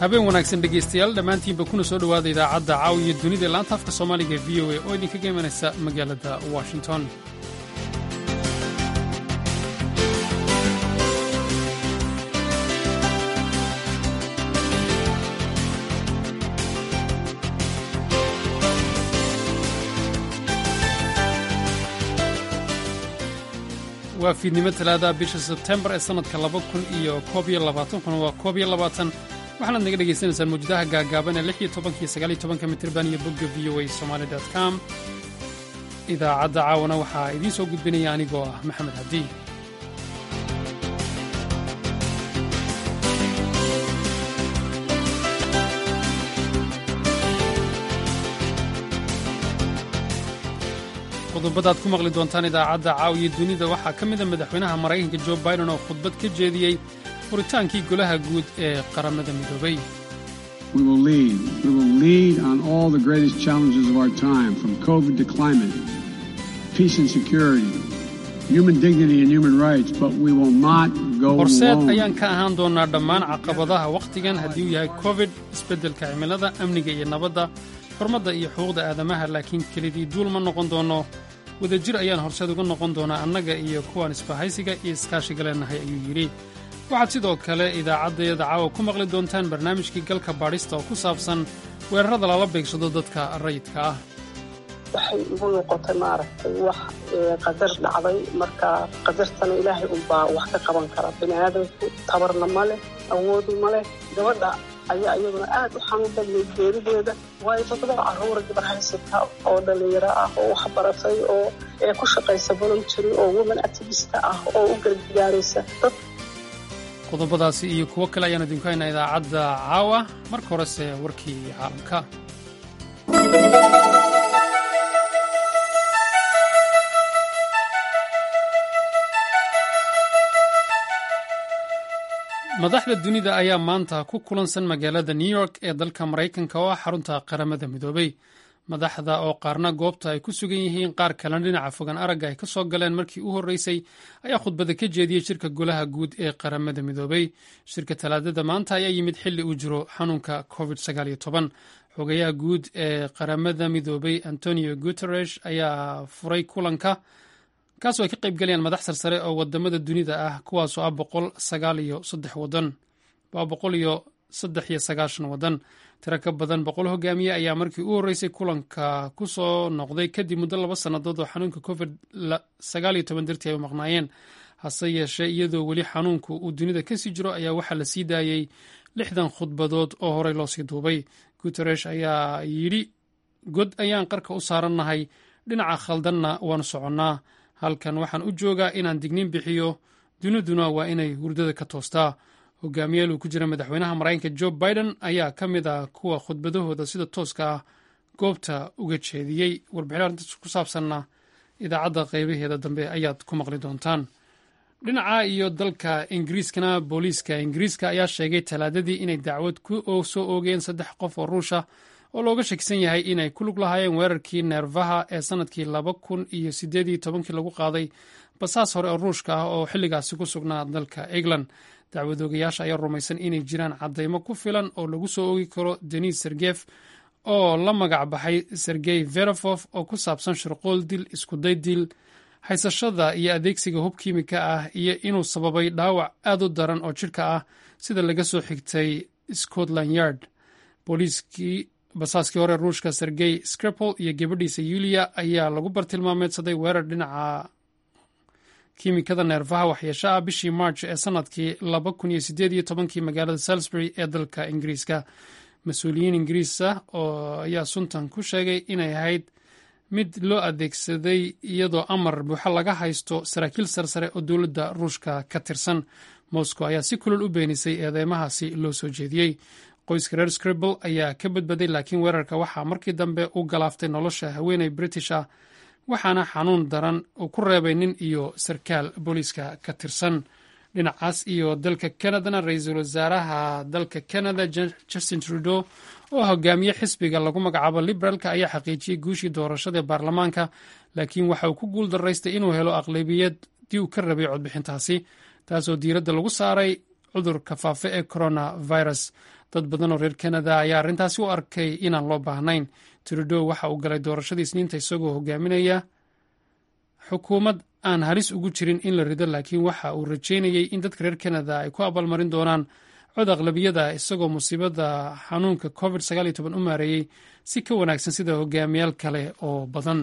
habeen wanaagsan dhegaystayaal dhammaantiinba kuna soo dhowaada idaacadda caawiya dunida laanta afka soomaaliga v o a oo idinkaga imanaysa magaalada washington waa fiidnimo talaadaha bisha sebtembar ee sannadka laba kun iyo koob iyo labaatan kuna waa koob iyo labaatan waxaanaad naga dhagaysanaysaan mawjadaha gaagaaban ee lix iyo tobankiyo sagaal iyo tobanka mitirban iyo bogga v o a somaali dot com idaacadda caawana waxaa idiin soo gudbinaya anigoo ah maxamed haddi qodobadaad ku maqli doontaan idaacadda caawiya dunida waxaa ka mida madaxweynaha maraykanka jo biden oo khudbad ka jeediyey furitaankii golaha guud ee qaramada midoobay horseed ayaan ka ahaan doonnaa dhammaan caqabadaha wakhtigan haddii uu yahay covid isbeddelka cimilada amniga iyo nabadda xurmadda iyo xuquuqda aadamaha laakiin kelidii duul ma noqon doonno wadajir ayaan horseed uga noqon doonaa annaga iyo kuwaan isbahaysiga iyo iskaashiga leenahay ayuu yidhi waxaad sidoo kale idaacaddayada caawa ku maqli doontaan barnaamijkii galka baadhista oo ku saabsan weerarada lala beegsado dadka rayidka ah waxay igu noqotay maaragtay wax qadar dhacday marka qadartana ilaahay unbaa wax ka qaban kara bini aadamku tabarna ma leh awoodu ma leh gabadha ayaa iyaduna aad u xanuun badnay geerideeda waayo toddoba carruura gabar haysata oo dhallinyaro ah oo wax baratay oo ee ku shaqaysa voluntary oo woman activista ah oo u gargaaraysa dad qodobadaasi iyo kuwo kale ayaan idinku haynaa idaacadda caawa marka horese warkii caalamka madaxda dunida ayaa maanta ku kulansan magaalada new york ee dalka maraykanka oo ah xarunta qaramada midoobay madaxda oo qaarna goobta ay ku sugan yihiin qaar kalena dhinaca fogan aragga ay ka soo galeen markii u horreysay ayaa khudbada ka jeediyey shirka golaha guud ee qaramada midoobay shirka talaadada maanta ayaa yimid xilli uu jiro xanuunka covid xogayaha guud ee qaramada midoobay antonio guteresh ayaa furay kulanka kaasoo ay ka qayb galayaan madax sarsare oo wadamada dunida ah kuwaasoo ah boqol sagaal iyo saddex wadan waa boqol iyo saddex iyo sagaashan wadan tiro ka badan boqol hogaamiye ayaa markii u horreysay kulanka ku soo noqday kadib muddo laba sannadood oo xanuunka covid sagaal iyo toban dartii ay u maqnaayeen hase yeeshee iyadoo weli xanuunku uu dunida kasii jiro ayaa waxaa la sii daayey lixdan khudbadood oo horey loosii duubay guteresh ayaa yidhi god ayaan qarka u saarannahay dhinaca khaldanna waanu soconnaa halkan waxaan u joogaa inaan digniin bixiyo duniduna waa inay hurdada ka toostaa hogaamiyaal uu ku jira madaxweynaha maraykanka jo biden ayaa ka mid ah kuwa khudbadahooda sida tooska ah goobta uga jeediyey warbixin arrintaas ku saabsanna idaacadda qaybaheeda dambe ayaad ku maqli doontaan dhinaca iyo dalka ingiriiskana booliiska ingiriiska ayaa sheegay talaadadii inay dacwad ku soo oogeen saddex qof oo ruusha oo looga shakisan yahay inay ku lug lahaayeen weerarkii neerfaha ee sannadkii laba kun iyo siddeed iyo tobankii lagu qaaday basaas hore oo ruushka ah oo xilligaasi ku sugnaa dalka england dacwadoogayaasha ayaa rumaysan inay jiraan caddaymo ku filan oo lagu soo oogi karo denis sergef oo la magac baxay sergey verofof oo ku saabsan shirqool dil iskuday dil haysashada iyo adeegsiga hub kiimika ah iyo inuu sababay dhaawac aad u daran oo jidhka ah sida laga soo xigtay scotland yard booliiskii basaaskii hore ruushka sergey skrepol iyo gabadhiisa yuliya ayaa lagu bartilmaameedsaday weerar dhinaca kiimikada neerfaha waxyeesho ah bishii march ee sannadkii laba kun iyo sideed iyo tobankii magaalada salisbury ee dalka ingiriiska mas-uuliyiin ingiriisa oo ayaa suntan ku sheegay inay ahayd mid loo adeegsaday iyadoo amar buuxo laga haysto saraakiil sarsare oo dowladda ruushka ka tirsan moscow ayaa si kulol u beenisay eedeymahaasi loo soo jeediyey qoyska reer scribble ayaa ka badbaday laakiin weerarka waxaa markii dambe u galaaftay nolosha haweeney british ah waxaana xanuun daran uu ku reebay nin iyo sarkaal booliiska ka tirsan dhinacaas iyo dalka canadana ra-iisul wasaaraha dalka canada justin trudeau oo hogaamiye xisbiga lagu magacaabo liberaalka ayaa xaqiijiyey guushii doorashada ee baarlamaanka laakiin waxa uu ku guul daraystay inuu helo aqlabiyadii uu ka rabay codbixintaasi taasoo diiradda lagu saaray cudurka faafe ee coronavirus dad badan oo reer kanada ayaa arrintaasi u arkay inaan loo baahnayn trudow waxa uu galay doorashadii isniinta isagoo hogaaminaya xukuumad aan halis ugu jirin in la rido laakiin waxa uu rajeynayey in dadka reer kanada ay ku abaalmarin doonaan cod aqlabiyada isagoo musiibada xanuunka covid u maareeyey si ka wanaagsan sida hogaamiyaal kale oo badan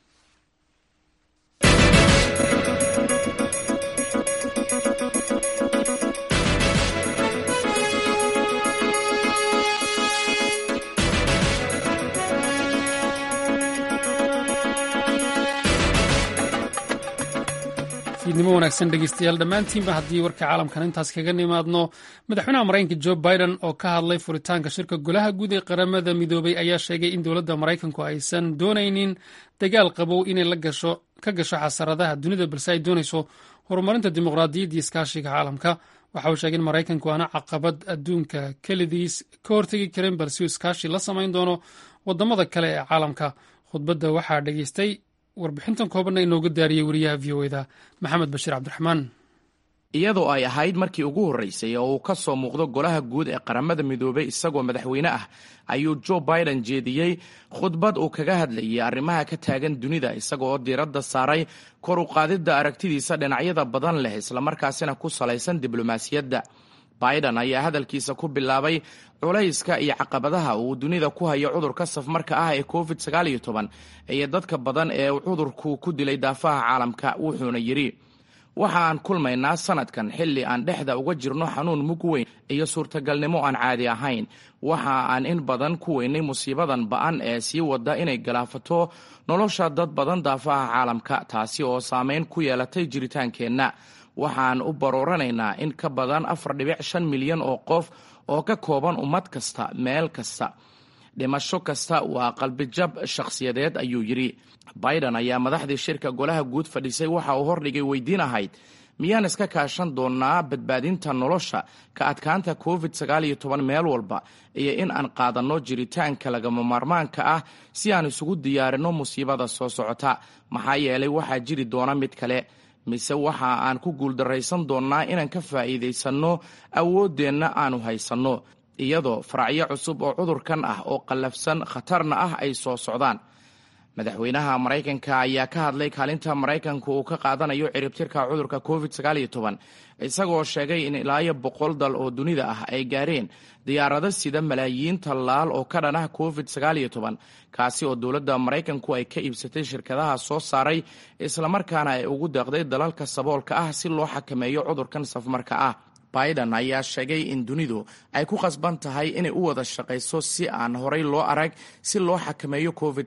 fiidnimo wanaagsan dhegeystayaal dhammaantiinba haddii warka caalamkan intaas kaga nimaadno madaxweynaha maraykanka jo biden oo ka hadlay furitaanka shirka golaha guud ee qaramada midoobay ayaa sheegay in dowladda maraykanku aysan doonaynin dagaal qabow inay ka gasho xasaradaha dunida balse ay doonayso horumarinta dimuqraadiyadda iyo iskaashiga caalamka waxa uu sheegay in maraykanku aana caqabad adduunka kelidiis ka hortegi karin balse uu iskaashi la samayn doono wadamada kale ee caalamka khudbadda waxaa dhegeystay warbixintan koobanna inooga daariyey wariyaha v o eda maxamed bashiir cabdiraxmaan iyadoo ay ahayd markii ugu horreysay oo uu ka soo muuqdo golaha guud ee qaramada midoobay isagoo madaxweyne ah ayuu jo biden jeediyey khudbad uu kaga hadlayay arrimaha ka taagan dunida isagooo diiradda saaray kor u qaadidda aragtidiisa dhinacyada badan leh islamarkaasina ku salaysan diblomaasiyadda biden ayaa hadalkiisa ku bilaabay culayska iyo caqabadaha uu dunida ku hayo cudurka safmarka ah ee covid iyo dadka badan ee cudurku ku dilay daafaha caalamka wuxuuna yidhi waxa aan kulmaynaa sanadkan xilli aan dhexda uga jirno xanuun mug weyn iyo suurtagalnimo aan caadi ahayn waxa aan in badan ku weynay musiibadan ba'an ee sii wada inay galaafato nolosha dad badan daafaha caalamka taasi oo saameyn ku yeelatay jiritaankeenna waxaan u barooranaynaa in ka badan afar dhibic shan milyan oo qof oo ka kooban ummad kasta meel kasta dhimasho kasta waa qalbijab shakhsiyadeed ayuu yidhi biden ayaa madaxdii shirka golaha guud fadhiisay waxa uu hordhigay weydiin ahayd miyaan iska kaashan doonnaa badbaadinta nolosha ka adkaanta covid meel walba iyo in aan qaadanno jiritaanka lagama maarmaanka ah si aan isugu diyaarinno musiibada soo socota maxaa yeelay waxaa jiri doona mid kale mise waxa aan ku guuldarraysan doonnaa inaan ka faa'iidaysanno awooddeenna aanu haysanno iyadoo faracyo cusub oo cudurkan ah oo qallafsan khatarna ah ay soo socdaan madaxweynaha maraykanka ayaa ka hadlay kaalinta maraykanku uu ka qaadanayo ciribtirka cudurka covid isagoo sheegay in ilaayo boqol dal oo dunida ah ay gaareen diyaarado sida malaayiin tallaal oo ka dhan ah covid kaasi oo dowladda maraykanku ay ka iibsatay shirkadaha soo saaray islamarkaana ay ugu deeqday dalalka saboolka ah si loo xakameeyo cudurkan safmarka ah biden ayaa sheegay in dunidu ay ku khasban tahay inay u wada shaqayso si aan horay loo arag si loo xakameeyo covid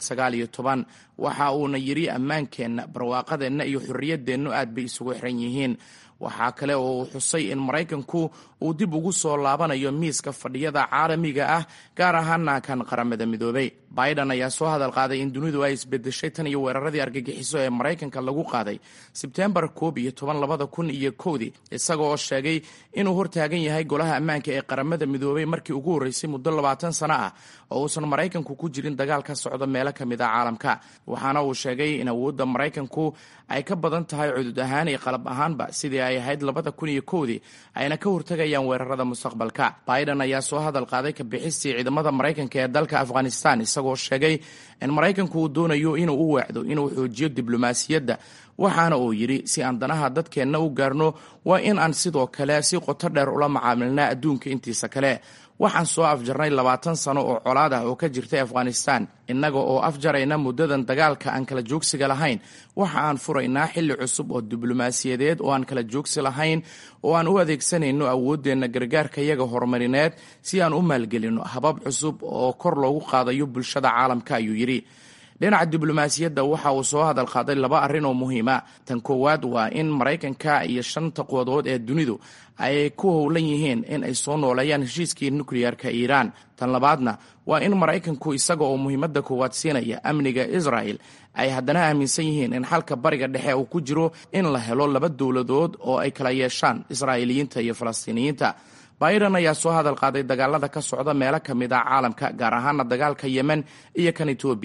waxa uuna yidhi ammaankeenna barwaaqadeenna iyo xorriyaddeennu aad bay isugu xiran yihiin waxaa kale oo uu xusay in maraykanku uu dib ugu soo laabanayo miiska fadhiyada caalamiga ah gaar ahaana kan qaramada midoobay biden ayaa soo hadal qaaday in dunidu ay isbedeshay tan iyo weeraradii argagixiso ee maraykanka lagu qaaday sebtembar koob iyo toban labada kun iyo kowdii isaga oo sheegay inuu hortaagan yahay golaha ammaanka ee qaramada midoobay markii ugu horreysay muddo labaatan sano ah oo uusan maraykanku ku jirin dagaal ka socda meelo ka mid a caalamka waxaana uu sheegay in awoodda maraykanku ay ka badan tahay cudud ahaan iyo qalab ahaanba sidii ay ahayd labada kun iyo kowdii ayna ka hortagayaan weerarada mustaqbalka biden ayaa soo hadal qaaday ka bixistii ciidamada maraykanka ee dalka afghanistan isagoo sheegay in maraykanku uu doonayo inuu u weecdo inuu xoojiyo diblomaasiyadda waxaana uu yidhi si aan danaha dadkeenna u gaarno waa in aan sidoo kale si qoto dheer ula macaamilnaa adduunka intiisa kale waxaan soo afjarnay labaatan sano oo colaad ah oo ka jirtay afghanistan innaga oo afjarayna muddadan dagaalka aan kala joogsiga lahayn waxa aan furaynaa xilli cusub oo diblomaasiyadeed oo aan kala joogsi lahayn oo aan u adeegsanayno awooddeenna gargaarka yaga horumarineed si aan u maalgelinno habab cusub oo kor loogu qaadayo bulshada caalamka ayuu yidhi dhinaca diblomaasiyadda waxa uu soo hadal qaaday laba arrin oo muhiima tan koowaad waa in maraykanka iyo shanta quwadood ee dunidu ay ku howlan yihiin in ay soo nooleeyaan heshiiskii nukliyeerka iiraan tan labaadna waa in maraykanku isaga oo muhiimadda koowaad siinaya amniga israa'el ay haddana aaminsan yihiin in xalka bariga dhexe uu ku jiro in la helo laba dowladood oo ay kala yeeshaan israa'iiliyiinta iyo falastiiniyiinta biden ayaa soo hadal qaaday dagaalada ka socda meelo ka mid ah caalamka gaar ahaana dagaalka yemen iyo kan etoobiya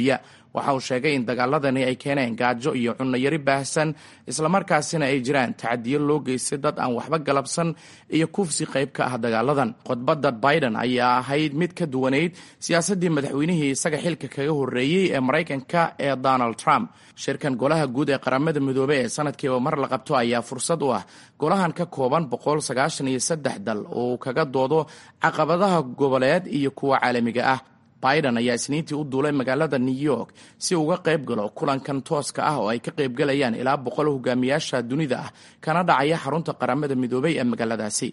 waxa uu sheegay in dagaaladani ay keeneen gaajo iyo cunnayari baahsan islamarkaasina ay jiraan tacadiyo loo geystay dad aan waxba galabsan iyo kufsi qayb ka ah dagaaladan khudbadda biden ayaa ahayd mid ka duwanayd siyaasaddii madaxweynihii isaga xilka kaga horreeyey ee maraykanka ee donald trump shirkan golaha guud ee qaramada midoobey ee sanadkiiba mar la qabto ayaa fursad u ah golahan ka kooban boqol sagaashan iyo saddex dal oo uu kaga doodo caqabadaha goboleed iyo kuwa caalamiga ah biden ayaa isniintii u duulay magaalada new york si uga qayb galo kulankan tooska ah oo ay ka qaybgalayaan ilaa boqol hogaamiyaasha dunida ah kana dhacaya xarunta qaramada midoobey ee magaaladaasi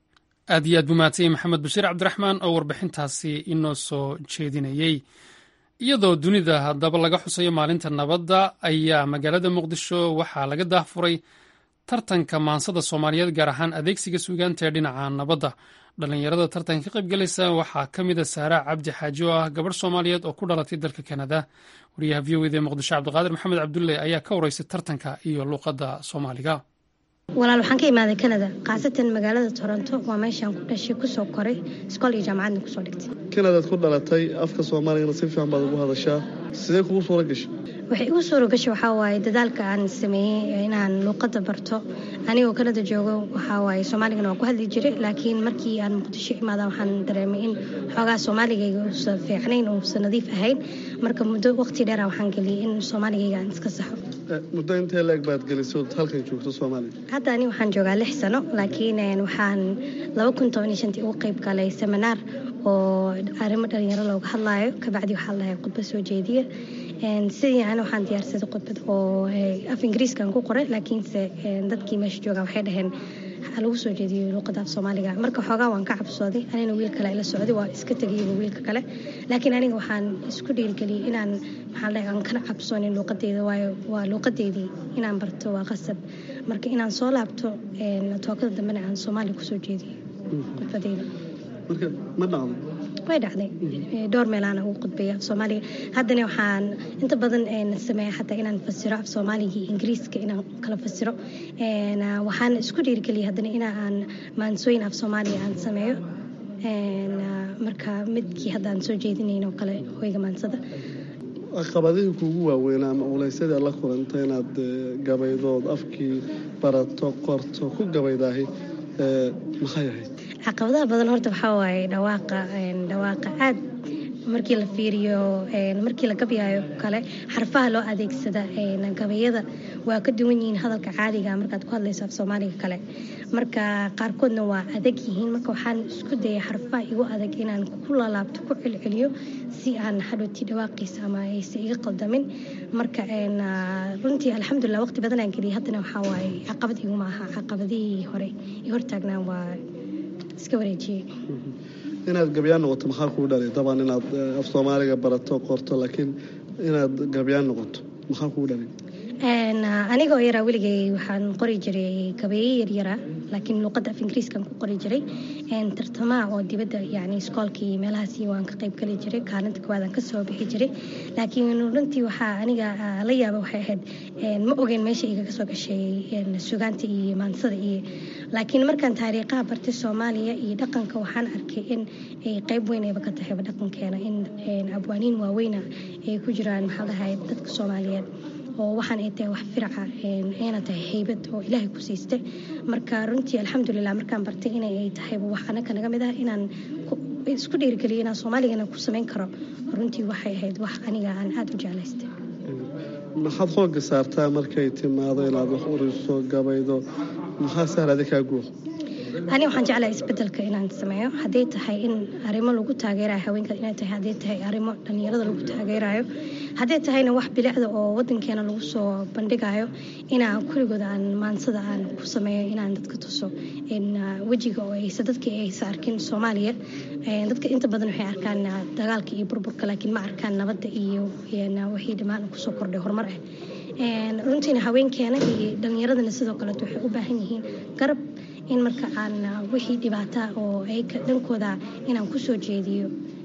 aad iyo aad buu mahadsanyay maxamed bashiir cabdiraxmaan oo warbixintaasi inoo soo jeedinayey iyadoo dunida haddaba laga xusayo maalinta nabadda ayaa magaalada muqdisho waxaa laga daahfuray tartanka maansada soomaaliyeed gaar ahaan adeegsiga suugaanta ee dhinaca nabadda dhallinyarada tartanka ka qaybgalaysa waxaa ka mid a saara cabdi xaaji oo ah gabadh soomaaliyeed oo ku dhalatay dalka kanada wariyaha v o ed ee muqdisho cabdiqaadir maxamed cabdulle ayaa ka wareysay tartanka iyo luuqadda soomaaliga walaal waxaan ka imaaday kanada khaasatan magaalada toronto waa meeshaan ku dhashay kusoo koray iskool iyo jaamacadna kusoo dhigtay kanadaad ku dhalatay afka soomaaligana si fiican baad ugu hadashaa sidee kugu suura gashay waxay igu suura gashay waxaa waaye dadaalka aan sameeyey inaan luuqadda barto anigoo kanada joogo waxaa waaye soomaaligana waan ku hadli jiray laakiin markii aan muqdisho imaada waxaan dareemay in xoogaa soomaaligayga uusan fiicnayn uusan nadiif ahayn marka muddo waqti dheera waxaan geliyey in soomaaligayga aan iska saxo muddo intee la-eg baad gelisay halkan joogto soomaaliga hadda ani waxaan joogaa lix sano laakiin waxaan laba kun toban iyo shantii ugu qayb galay seminaar oo arrimo dhalinyaro looga hadlaayo kabacdi waxaa lahay khudbad soo jeediya sidii ani waxaan diyaarsaday khudbad oo af ingiriiskan ku qoray laakiinse dadkii meesha joogaan waxay dhaheen lagu soo jeediyo luuqada af soomaaliga marka xoogaa waan ka cabsooday anina wiil kale ila socday waa iska tegayba wiilka kale laakiin aniga waxaan isku dhiirigeliyey inaan maxaa dhahay aan kana cabsoonin luuqadeyda waayo waa luuqadeydii inaan barto waa qasab marka inaan soo laabto tookada dambena aan soomaaliya kusoo jeediyo khudbadeyda marka ma dhacdo way dhacday dhowr meelaana ugu qudbaya af soomaaliga haddana waxaan inta badan sameeya xataa inaan fasiro af soomaaligii ingiriiska inaan kala fasiro waxaan isku dhiirigeliya haddana in aan maansooyin af soomaaliga aan sameeyo marka midkii hadda aan soo jeedinayn oo kale hoyga maansada caqabadihii kuugu waaweynaa ama culeysyadii aad la kulantay inaad gabaydood afkii barato qorto ku gabaydaahi maxay ahayd caqabadaha badan horta waxaa waaye dhawaaqa dhawaaqa aad markii la fiiriyo markii la gabyaayo kale xarfaha loo adeegsada gabayada waa ka duwan yihiin hadalka caadiga markaad ku hadlayso af soomaaliga kale marka qaarkoodna waa adag yihiin marka waxaan isku dayay xarfaha igu adag inaan ku laalaabto ku celceliyo si aan hadhowtii dhawaaqiisa ama aysa iga qaldamin marka runtii alxamdulilah waqti badanaan geliyay haddana waxaa waaye caqabad iguma aha caqabadihii hore i hortaagnaan waa iska wareejiyey inaad gabyaan noqoto maxaa kuu dhalay dabaan inaad af soomaaliga barato qorto laakiin inaad gabyaan noqoto maxaa kuu dhalay anigoo yaraa weligay waxaan qori jiray gabeeye yaryara laakiin luuqadda af ingiriiskan ku qori jiray tartamaha oo dibadda yani iskoolkii meelahaasi waan ka qayb geli jiray kaalinta koowaadaan kasoo bixi jiray laakiin runtii waxaa aniga la yaaba waxay ahayd ma ogeyn meesha iga kasoo gashay sugaanta iyo maansada iyo laakiin markaan taariikhaha bartay soomaaliya iyo dhaqanka waxaan arkay in ay qayb weyn ayba ka tahayba dhaqankeena in abwaaniin waaweyna ay ku jiraan maxaa dhahay dadka soomaaliyeed oo waxaan ay tahay wax firaca ayna tahay haybad oo ilaahay ku siistay marka runtii alxamdulilah markaan bartay inay ay tahayba wax anaka naga mid ah inaan isku dhiirigeliyo inaan soomaaligana ku samayn karo runtii waxay ahayd wax aniga aan aada u jeclaystay maxaad xooga saartaa markay timaado inaad wax uriso gabaydo maxaa sahlada kaa guur ani waxaan jeclahay isbedelka inaan sameeyo hadday tahay in arrimo lagu taageerayo haweenka inay tahay hadday tahay arrimo dhallinyarada lagu taageerayo hadday tahayna wax bilicda oo wadankeena lagu soo bandhigayo inaan kuligood aan maansada aan ku sameeyo inaan dadka tuso wejiga oo aysa dadkii aysa arkin soomaaliya dadka inta badan waxay arkaan dagaalka iyo burburka laakiin ma arkaan nabadda iyo wixii dhammaan kusoo kordhay horumar ah runtiina haweenkeena iyo dhallinyaradana sidoo kaleeto waxay u baahan yihiin garab in marka aan wixii dhibaata oo ayka dhankooda inaan kusoo jeediyo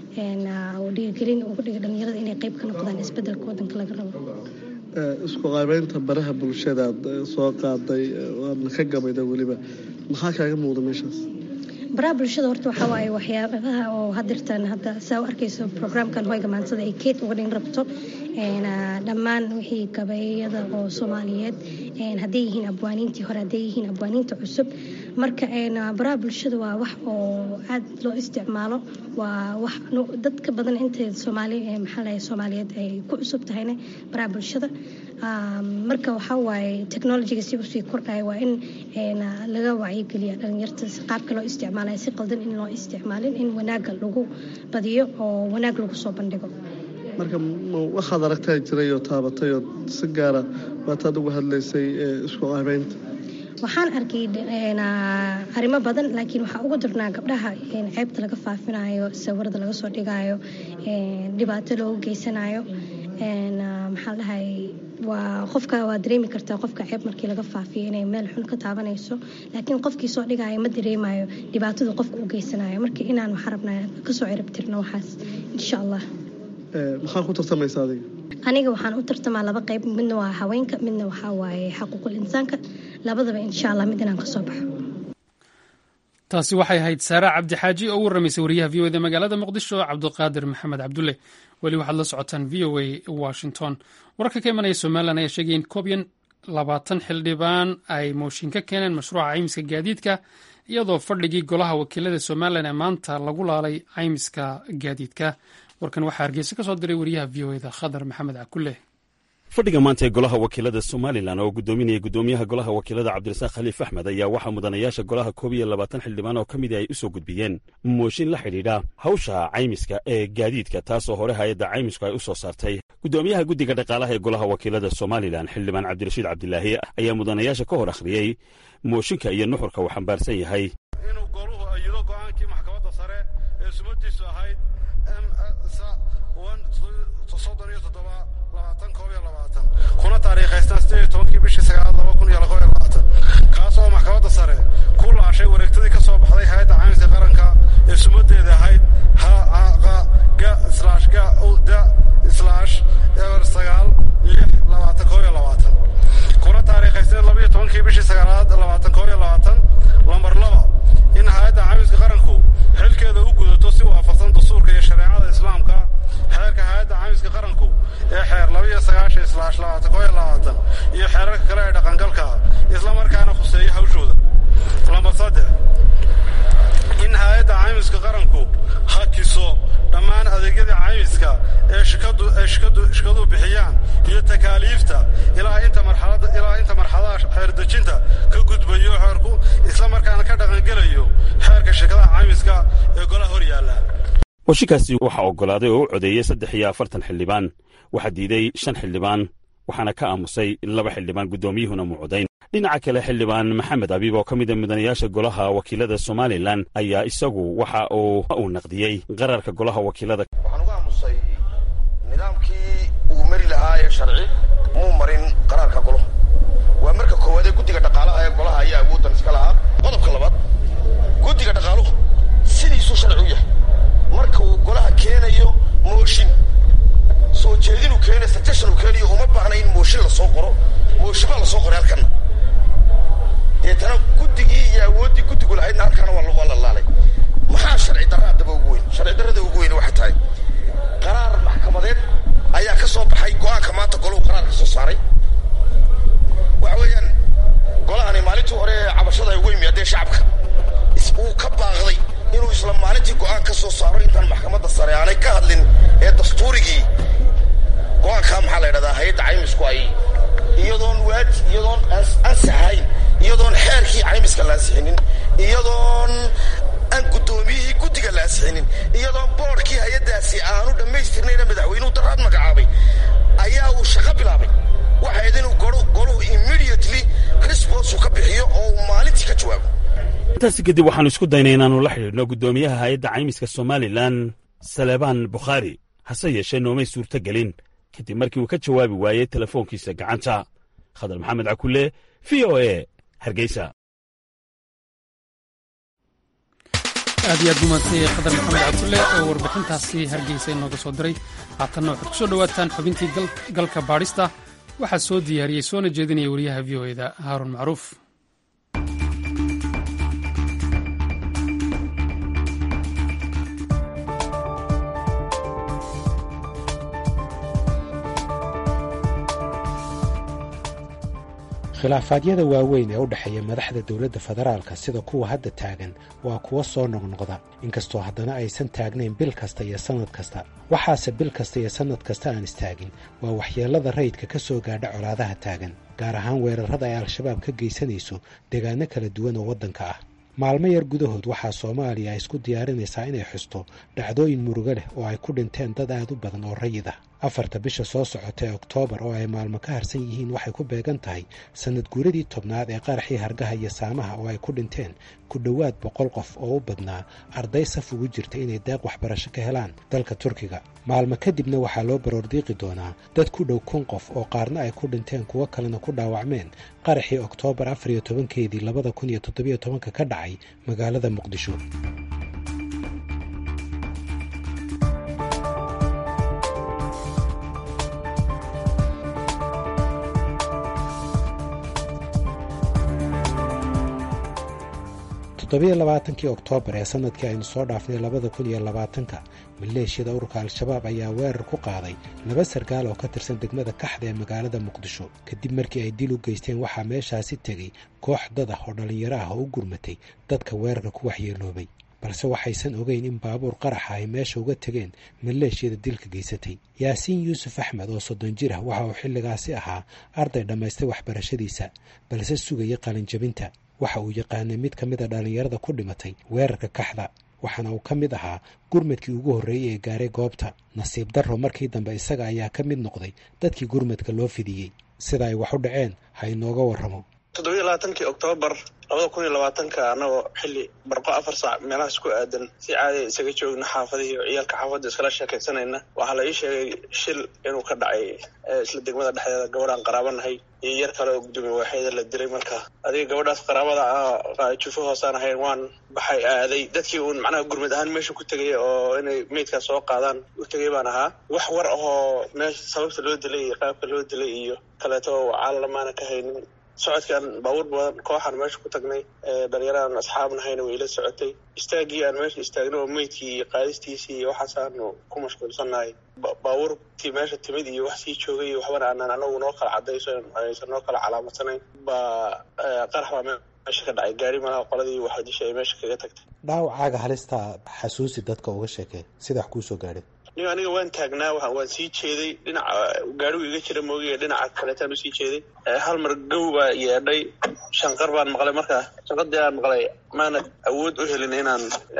oo dhiirigelin uga dhiga dhallinyarada inay qayb ka noqdaan isbedelka wadanka laga rabo isku qaabeynta baraha bulshadaad soo qaaday waadna ka gabayda weliba maxaa kaaga muuqda meeshaas baraha bulshada horta waxaa waaye waxyaabaha oo hadirtan hadda saa u arkayso programkan hoyga maansada ay keed uga dhin rabto dhammaan wixii gabeeyada oo soomaaliyeed hadday yihiin abwaaniintii hore hadday yihiin abwaaniinta cusub marka baraha bulshada waa wax oo aad loo isticmaalo waa wax dadka badan inta soomaali maxaa lahay soomaaliyeed ay ku cusub tahayna baraha bulshada marka waxaa waaye technologiga si usii kordhaya waa in laga wacyigeliya dhalinyarta qaabka loo isticmaalaya si qaldan in loo isticmaalin in wanaaga lagu badiyo oo wanaag lagu soo bandhigo marka waxaad aragtaa jiray oo taabatay oo si gaara waataad uga hadlaysay isku qaabeynta waxaan arkay arrimo badan laakiin waxaa ugu darnaa gabdhaha ceebta laga faafinayo sawirada laga soo dhigayo dhibaato loogu geysanayo maxaa dhahay waa qofka waa dareemi kartaa qofka ceeb markii laga faafiyo inay meel xun ka taabanayso laakiin qofkii soo dhigaayo ma dareemayo dhibaatadu qofka u geysanayo marka inaan waxaa rabnaa kasoo ciribtirno waxaas insha allah maxaa ku tartamaysa adiga aniga waxaan u tartamaa laba qayb midna waa haweenka midna waxaa waaye xaquuqul insaanka labadaba insha allah mid inaan kasoo baxo taasi waxay ahayd saara cabdi xaaji oo u warramaysay wariyaha v o da magaalada muqdisho cabdiqaadir maxamed cabdulle weli waxaad la socotaan v o a washington wararka ka imanaya somalilan ayaa sheegaya in koob iyo labaatan xildhibaan ay mooshin ka keeneen mashruuca caymiska gaadiidka iyadoo fadhigii golaha wakiilada somalilan ee maanta lagu laalay caymiska gaadiidka warkan waxaa hargeysa ka soo diray wariyaha v o eda khadar maxamed cakulle fadhiga maanta ee golaha wakiilada somalilan oo gudoominaya gudoomiyaha golaha wakiilada cabdirasaaq khaliif axmed ayaa waxaa mudanayaasha golaha koob iyo labaatan xildhibaan oo ka mid ay u soo gudbiyeen mooshin la xidhiidha hawsha caymiska ee gaadiidka taasoo hore hay-adda caymisku ay u soo saartay gudoomiyaha guddiga dhaqaalaha ee golaha wakiilada somalilan xildhibaan cabdirashiid cabdilaahi ayaa mudanayaasha ka hor akhriyey mooshinka iyo nuxurka uu xambaarsan yahay inuu goluhu ayido go'aankii maxkamadda sare ee sumadiisu ahayd kuna taariikhaystaan sideed iyo tobankii bishii sagaalaad laba kun iyo laba iyo labaatan kaas oo maxkamadda sare ku laashay wareegtadii ka soo baxday hay-adda caymiska qaranka ee sumadeeda ahayd ha ga slash ga da slash eber sagaal lix labaatan koo iyo labaatan kuna taariikhaysteen laba iyo tobankii bishii sagaalaad labaatan koo iyo labaatan lambar laba in hay-adda caymiska qaranku xilkeeda u gudato si waafaqsan dastuurka iyo shareecada islaamka xeerka hay-adda caymiska qaranku ee xeer laba iyo sagaashan islaash labaatan koo iyo labaatan iyo xeerarka kale ee dhaqangalka isla markaana khuseeya hawshooda lambar saddex in hay-adda caymiska qaranku hakiso dhammaan adeegyada caymiska ee shikadu ee shikadu shikadu bixiyaan iyo takaaliifta ilaa inta marxalada ilaa inta marxaladaha xeerdejinta ka gudbayo xeerku isla markaana ka dhaqangelayo xeerka shirkadaha caymiska ee golaha hor yaalla mooshinkaasi waxaa oggolaaday oo u codeeyey saddex iyo afartan xildhibaan waxaa diiday shan xildhibaan waxaana ka aamusay laba xildhibaan guddoomiyuhuna muucodayn dhinaca kale xildhibaan maxamed abiib oo ka mida mudanayaasha golaha wakiilada somalilan ayaa isagu waxa uu uu naqdiyey qararka golaha wakiilada waxaan uga aamusay nidaamkii uu mari lahaa ee sharci muu marin qaraarka golaha waa marka koowaad ee guddiga dhaqaalaha ee golaha ayaa awooddan iska lahaa qodobka labaad guddiga dhaqaaluhu sidiisuu sharci u yahay marka uu golaha keenayo mooshin soo jeedinuu keenayo suggestion uu keenayo uma baahna in mooshin lasoo qoro mooshin baa lasoo qoray halkanna deetana guddigii iyo awooddii guddigu lahaydna halkaana waa la laalay maxaa sharci darra haddaba ugu weyn sharci darrada ugu weyn waxay tahay qaraar maxkamadeed ayaa ka soo baxay go-aanka maanta golahu qaraar ka soo saaray waxa weeyaan golahani maalintii hore ee cabashada ay ugu yimaadeen shacabka uu ka baaqday inuu isla maalintii go-aan ka soo saaro intaan maxkamadda sare aanay ka hadlin ee dastuurigii go-aankaa maxaa la ydhahdaa hay-adda caymisku ay iyadoon waaj iyadoon ansaxayn iyadoon xeerkii caymiska la ansixinin iyadoon aan guddoomiyihii guddiga la ansixinin iyadoon boodhkii hay-addaasi aanu dhammaystirnayna madaxweynuhu daraad magacaabay ayaa uu shaqo bilaabay waxayd inuu goluhu immediately response uu ka bixiyo oo uu maalintii ka jawaabo intaasi kadib waxaannu isku daynay inaannu la xidhiidhno guddoomiyaha hay-adda caymiska somalilan salebaan bukhaari hase yeeshee noomay suurto gelin kadib markii uu ka jawaabi waayey telefoonkiisa gacanta khadar maxamed cakulle v o e hargeysa aad iyo aad gumaantay khadar maxamed cabdulle oo warbixintaasi hargeysa inooga soo diray haatanna waxaad ku soo dhowaataan xubintii galka baadhista waxaa soo diyaariyey soona jeedinaya wariyaha v o eda haaruun macruuf khilaafaadyada waaweyn ee u dhexeeya madaxda dowladda federaalka sida kuwa hadda taagan waa kuwa soo noqnoqda inkastoo haddana aysan taagnayn bil kasta iyo sannad kasta waxaase bil kasta iyo sannad kasta aan istaagin waa waxyeellada rayidka ka soo gaadha colaadaha taagan gaar ahaan weerarrada ay al-shabaab ka geysanayso deegaano kala duwan oo waddanka ah maalmo yar gudahood waxaa soomaaliya ay isku diyaarinaysaa inay xusto dhacdooyin murugo leh oo ay ku dhinteen dad aad u badan oo rayid ah afarta bisha soo socota ee oktoobar oo ay maalmo ka harsan yihiin waxay ku beegan tahay sannad guuradii tobnaad ee qaraxii hargaha iyo saamaha oo ay ku dhinteen ku dhowaad boqol qof oo u badnaa arday saf ugu jirta inay deeq waxbarasho ka helaan dalka turkiga maalmo kadibna waxaa loo baroordiiqi doonaa dad ku dhow kun qof oo qaarna ay ku dhinteen kuwo kalena ku dhaawacmeen qaraxii oktoobar afar iyo tobankeedii labada kun iyo toddobiyo tobanka ka dhacay magaalada muqdisho toddobiyo labaatankii oktoobar ee sanadkii aynu soo dhaafnay labada kun iyo labaatanka maleeshiyada ururka al-shabaab ayaa weerar ku qaaday laba sarkaal oo ka tirsan degmada kaxda ee magaalada muqdisho kadib markii ay dil u geysteen waxaa meeshaasi tegey koox dad ah oo dhallinyaro ah oo u gurmatay dadka weerarka ku waxyeeloobay balse waxaysan ogeyn in baabuur qaraxa ay meesha uga tegeen maleeshiyada dilka geysatay yaasiin yuusuf axmed oo soddon jir ah waxa uu xilligaasi ahaa arday dhammaystay waxbarashadiisa balse sugaya qalinjabinta waxa uu yaqaanay mid ka mid a dhallinyarada ku dhimatay weerarka kaxda waxaana uu ka mid ahaa gurmadkii ugu horreeyey ee gaaray goobta nasiib darro markii dambe isaga ayaa ka mid noqday dadkii gurmadka loo fidiyey sida ay wax u dhaceen ha inooga warramo toddobiyo labaatankii oktoobar labada kun iyo labaatanka annagoo xilli barqo afar saac meelahaas ku aadan si caadiya isaga joogna xaafadihii oo ciyaalka xaafadda iskala sheekaysanayna waxaa la ii sheegay shil inuu ka dhacay isla degmada dhexdeeda gabadhaan qaraabanahay iyo yar kale oo guddoomiye waaxeeda la dilay marka adiga gabadhaas qaraabada ah jufo hoosaan ahayn waan baxay aaday dadkii uun macnaha gurmad ahaan meesha ku tegay oo inay meydkaas soo qaadaan u tegay baan ahaa wax war ahoo meesha sababta loo dilay iyo qaabka loo dilay iyo kaleeto caalalamaana ka haynin socodkaan baabuur badan kooxaan meesha ku tagnay dhalinyaraan asxaabnahayna way ila socotay istaagii aan meesha istaagno oo meydkii iyo qaadistiisii iyo waxaasaanu ku mashquulsannahay baabuurtii meesha timid iyo wax sii joogay iyo waxbana aanan anagu noo kala cadayso aysan noo kala calaamadsaneyn baa qarax baa meesha ka dhacay gaari malaha qoladii waxadisha ay meesha kaga tagtay dhaawacaaga halistaa xasuusi dadka uga sheekee sida wax kuu soo gaadhay nin aniga waan taagnaa waan sii jeeday dhinaca gaarigu iga jira moogiya dhinaca kaleetaan usii jeeday hal mar gow baa yeedhay shanqar baan maqlay markaa shanqadii aan maqlay maana awood u helin inaan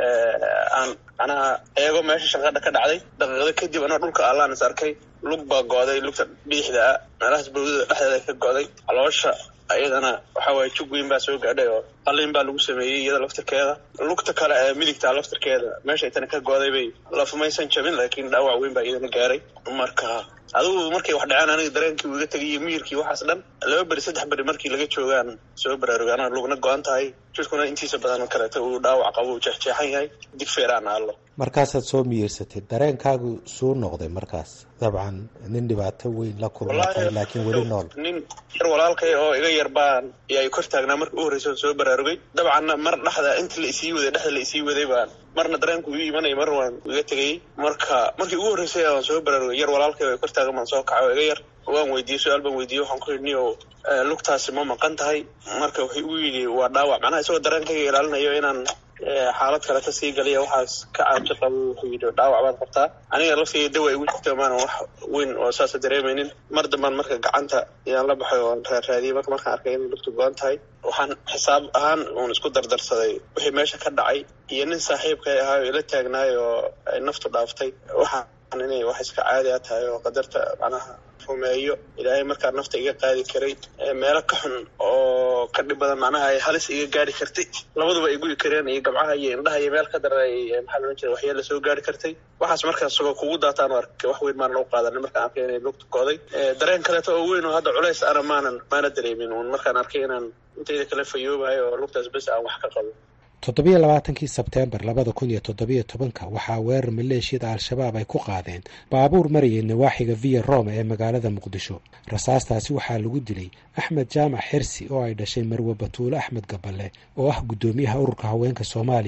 aan macnaha eego meesha shanqadha ka dhacday daqiiqado kadib anoo dhulka allaan is arkay lug baa go'day lugta bidixda ah meelahaas bawdada dhexdeeda ka go'day caloosha iyadana waxa waaye jug weyn baa soo gaadhay oo qalin baa lagu sameeyey iyada laftirkeeda lugta kale ee midigtaa laftirkeeda meesha itana ka go'day bay lafumaysan jabin laakiin dhaawac weyn baa iyadana gaaray marka adigu markay wax dhaceen aniga dareenkii uu iga tegay iyo miyirkii waxaas dhan laba beri saddex beri markii laga joogaan soo baraarugaan lugna go-an tahay jirkuna intiisa badan kaleeto uu dhaawac qabo uu jeexjeexan yahay digfeeraan aallo markaasaad soo miyirsatay dareenkaagu suu noqday markaas dabcan nin dhibaato weyn la kulmatay laakiin weli nool nin yar walaalkay oo iga yar baan yaa kor taagnaa marka u horreysa soo baraarugay dabcanna mar dhexda inta la isii waday dhexda la isii waday baan marna dareenku ii imanaya mar waan iga tegayey marka markii ugu horreysay waan soo baraarugay yar walaalkay oo kor taagan baan soo kacay oo iga yar waan weydiiyey su-aal baan weydiiyey waxaan ku yidhi o lugtaasi ma maqan tahay marka wuxuu igu yidhi waa dhaawac macnaha isagoo dareenkayga ilaalinayo inaan xaalad kaleta sii galiya waxaas ka caabsi qabo wuxuu yidhi dhaawac baad qabtaa aniga laftiga dawa igu jirta maanan wax weyn oo saasa dareemaynin mar dambaan marka gacanta yaan la baxay oon raaraadiyey marka markaan arkay inay lugtu go-an tahay waxaan xisaab ahaan uun isku dardarsaday wixii meesha ka dhacay iyo nin saaxiibkay ahaa oo ila taagnaay oo ay naftu dhaaftay waxaan inay wax iska caadi a tahay oo qadarta macnaha rumeeyo ilaahay markaa nafta iga qaadi karay meelo ka xun oo ka dhib badan macnaha ay halis iga gaari kartay labaduba ay guyi kareen iyo gabcaha iyo indhaha iyo meel ka daran maxaa loodhan jira waxyaala soo gaari kartay waxaas markaas isagoo kugu daataan oo arkay wax weyn maanan u qaadanin markaan arkay inay lugta go'day dareen kaleeto oo weyn oo hadda culays ana maanan maana dareemin uun markaan arkay inaan intayda kala fayoobahay oo lugtaas bes aan wax ka qabo toddobiyo labaatankii sebteembar labada kun iyo toddobiyo tobanka waxaa weerar maleeshiyada al-shabaab ay ku qaadeen baabuur marayay nawaaxiga viya roma ee magaalada muqdisho rasaastaasi waxaa lagu dilay axmed jaamac xirsi oo ay dhashay marwe batuule axmed gaballe oo ah guddoomiyaha ururka haweenka soomaaliya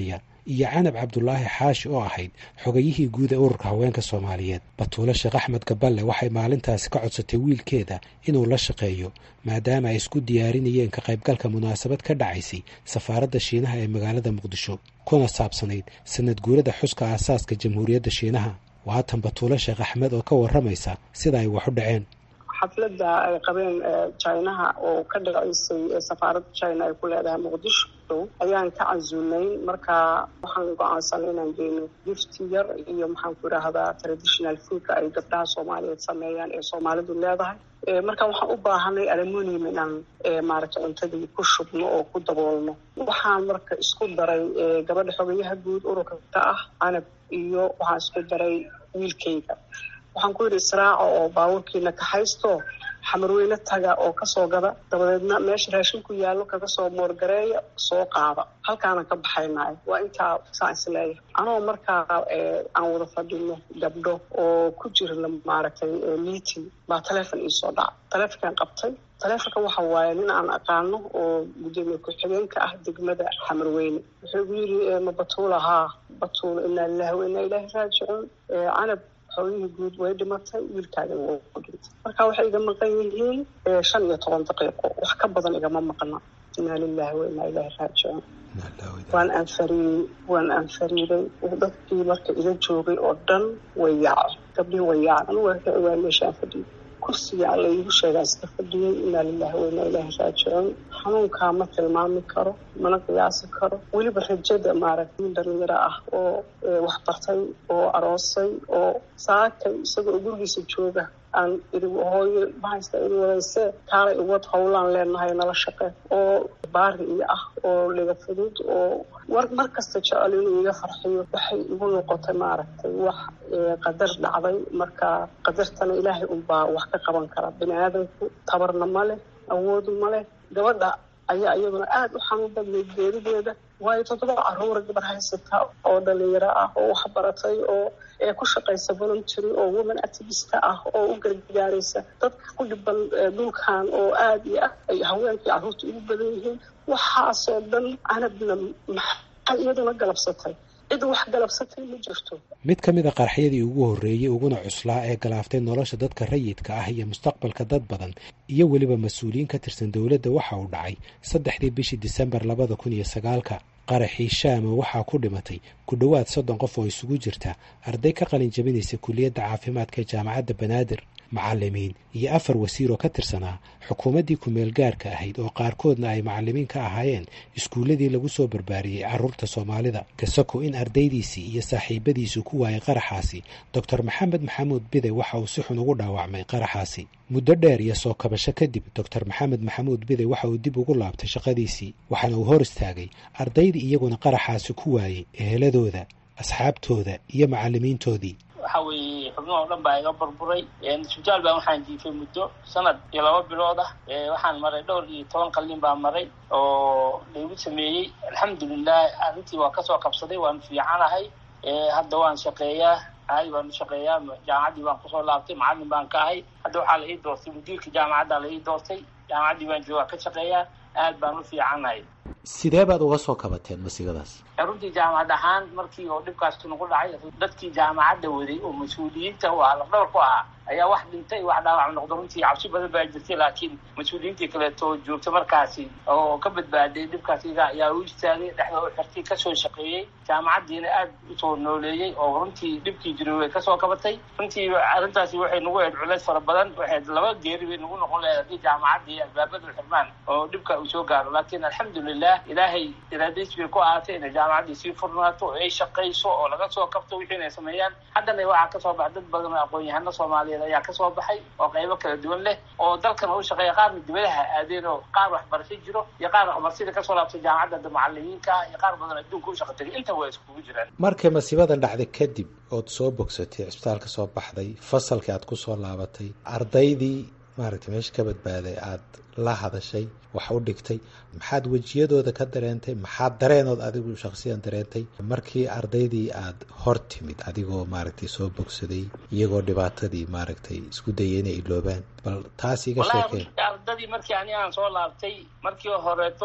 iyo canab cabdulaahi xaashi oo ahayd xogayihii guud ee ururka haweenka soomaaliyeed batuule sheekh axmed gaballe waxay maalintaasi ka codsatay wiilkeeda inuu la shaqeeyo maadaama ay isku diyaarinayeen ka qaybgalka munaasabad ka dhacaysay safaaradda shiinaha ee magaalada muqdisho kuna saabsanayd sanad guurada xuska aasaaska jamhuuriyadda shiinaha waatan batuule sheekh axmed oo ka warramaysa sida ay wax u dhaceen xafladda ay qabeen jinaha oo ka dhaceysay safaaradda china ay ku leedahay muqdisho ayaan ka casuulnayn marka waxaan go-aansanay inaan geyno gifti yar iyo maxaan ku idhaahdaa traditional foodka ay gabdhaha soomaaliyeed sameeyaan ee soomaalidu leedahay marka waxaan u baahanay alumonium inaan maaragta cuntadii ku shubno oo ku daboolno waxaan marka isku daray gabadha xogayaha guud ururka ka ah canab iyo waxaan isku daray wiilkayga waxaan ku yidhi israaca oo baabuurkiina kaxaysto xamarweyne taga oo kasoo gada dabadeedna meesha raashinku yaallo kaga soo moorgareeya soo qaada halkaana ka baxaynaay waa intaa saan isleeyahay anoo markaa aan wada fadhino gabdho oo ku jirna maaragtay meeting baa taleefon iisoo dhaca taleefonkaan qabtay taleefonka waxa waaye nin aan aqaano oo gudoomiye ku-xigeenka ah degmada xamarweyne wuxuu igu yidhi ma batuula haa batuula inaa lilahi wa inaa ilaahi raajicuun canab xoolihii guud way dhimatay wiilkaagana wuu ku dhintay marka waxay iga maqan yihiin shan iyo toban daqiiqo wax ka badan igama maqna inaa lilahi wa inaa ilaahi raajicuun waan anfariiyey waan anfariiday dadkii marka ila joogay oo dhan way yaacay gabdhihii way yaacay anigu waa ka ogaa meeshaan fadhiyay kursiga alla iigu sheegaa iska fadhiyey inaa lilahi wa inaa ilaahi raajicuun xanuunkaa ma tilmaami karo mana qiyaasi karo weliba rajada maaragtay nin dhalinyaro ah oo wax bartay oo aroosay oo saakay isagoo gurigiisa jooga aan iri hooyo mahaysta iri wadayse kaalay iwad howlaan leenahay nala shaqe oo baari iyo ah oo liga fudud oo war mar kasta jecel inuu iga farxiyo waxay igu noqotay maaragtay wax qadar dhacday marka qadartana ilaahay unbaa wax ka qaban kara bini aadamku tabarna ma leh awoodu ma leh gabadha ayaa iyaduna aada u xanuun badnayd geerideeda waayo toddoba caruura gabar haysata oo dhalinyaro ah oo wax baratay oo ee ku shaqaysa voluntary oo woman activista ah oo u gargaaraysa dadka ku dhiban dhulkan oo aada iyo ah ay haweenkii carruurta ugu badan yihiin waxaasoo dhan canabna maxay iyaduna galabsatay cid wax galabsatay ma jirto mid ka mid a qarxyadii ugu horreeyey uguna cuslaa ee galaaftay nolosha dadka rayidka ah iyo mustaqbalka dad badan iyo weliba mas-uuliyiin ka tirsan dowladda waxa uu dhacay saddexdii bishii disembar labada kun iyo sagaalka qaraxii shaama waxaa ku dhimatay ku dhowaad soddon qof oo isugu jirta arday ka qalin jabinaysa kuliyadda caafimaadka ee jaamacadda banaadir macallimiin iyo afar wasiir oo ka tirsanaa xukuumaddii ku-meel gaarka ahayd oo qaarkoodna ay macallimiin ka ahaayeen iskuulladii lagu soo barbaariyey carruurta soomaalida kasako in ardaydiisii iyo saaxiibadiisu ku waayay qaraxaasi doctor maxamed maxamuud bide waxa uu si xun ugu dhaawacmay qaraxaasi muddo dheer iyo soo kabasho kadib doctor maxamed maxamuud bide waxa uu dib ugu laabtay shaqadiisii waxaana uu hor istaagay ardaydii iyaguna qaraxaasi ku waayey eheladooda asxaabtooda iyo macallimiintoodii waxa weeye xubnuha o dhan baa iga burburay isbitaal baan waxaan jiifay muddo sanad iyo laba bilood ah waxaan maray dhowr iyo toban qalin baa maray oo laygu sameeyey alxamdulilah arrintii waa kasoo qabsaday waan fiicanahay hadda waan shaqeeyaa caadi baan u shaqeeyaa jaamacaddii baan kusoo laabtay macallin baan ka ahay hadda waxaa la ii doortay mudiirka jaamacadda la ii doortay jaamacaddii baan joogaa ka shaqeeyaa aad baan u fiicanahay sidee baad uga soo kabateen masigadaas runtii jaamacad ahaan markii oo dhibkaas nagu dhacay dadkii jaamacadda waday oo mas-uuliyiinta u ahaa lafdhawr ku ahaa ayaa wax dhintay wax dhaawac noqdo runtii cabsi badan baa jirtay laakiin mas-uuliyiintii kaleeto joogta markaasi oo ka badbaaday dhibkaas iga ayaa u istaagay dhexda u xirtay kasoo shaqeeyey jaamacaddiina aad usoo nooleeyey oo runtii dhibkii jiray way kasoo kabatay runtii arrintaasi waxay nagu ahayd culeys fara badan waxayd laba geeri bay nagu noqon lahayd haddii jaamacaddii albaabadu xirmaan oo dhibka uu soo gaaro laakiin alxamdulilah ilaahay iraadadiis bay ku ahaatay inay jaamacaddii sii furnaato oo ay shaqayso oo laga soo kabto wixii inay sameeyaan haddana waxaa kasoo baxa dad badan oo aqoon-yahano soomaaliyeed ayaa kasoo baxay oo qaybo kala duwan leh oo dalkana u shaqeeya qaarna dibadaha aadeen oo qaar waxbarasho jiro iyo qaar waxbarashada kasoo laabtay jaamacadda macalimiinka iyo qaar badan adduunka u shaqa tegay inta waa iskugu jiraan markay masiibadan dhacday kadib ood soo bogsatay cisbitaalka soo baxday fasalkii aad kusoo laabatay ardaydii maaragtay meesha ka badbaaday aada la hadashay wax u dhigtay maxaad wejiyadooda ka dareentay maxaad dareenood adigu shaksiyan dareentay markii ardaydii aada hor timid adigoo maaragtay soo bogsaday iyagoo dhibaatadii maaragtay isku dayay inay iloobaan bal taas iga sheekeen ardadii markii ani aan soo laabtay markii horeeto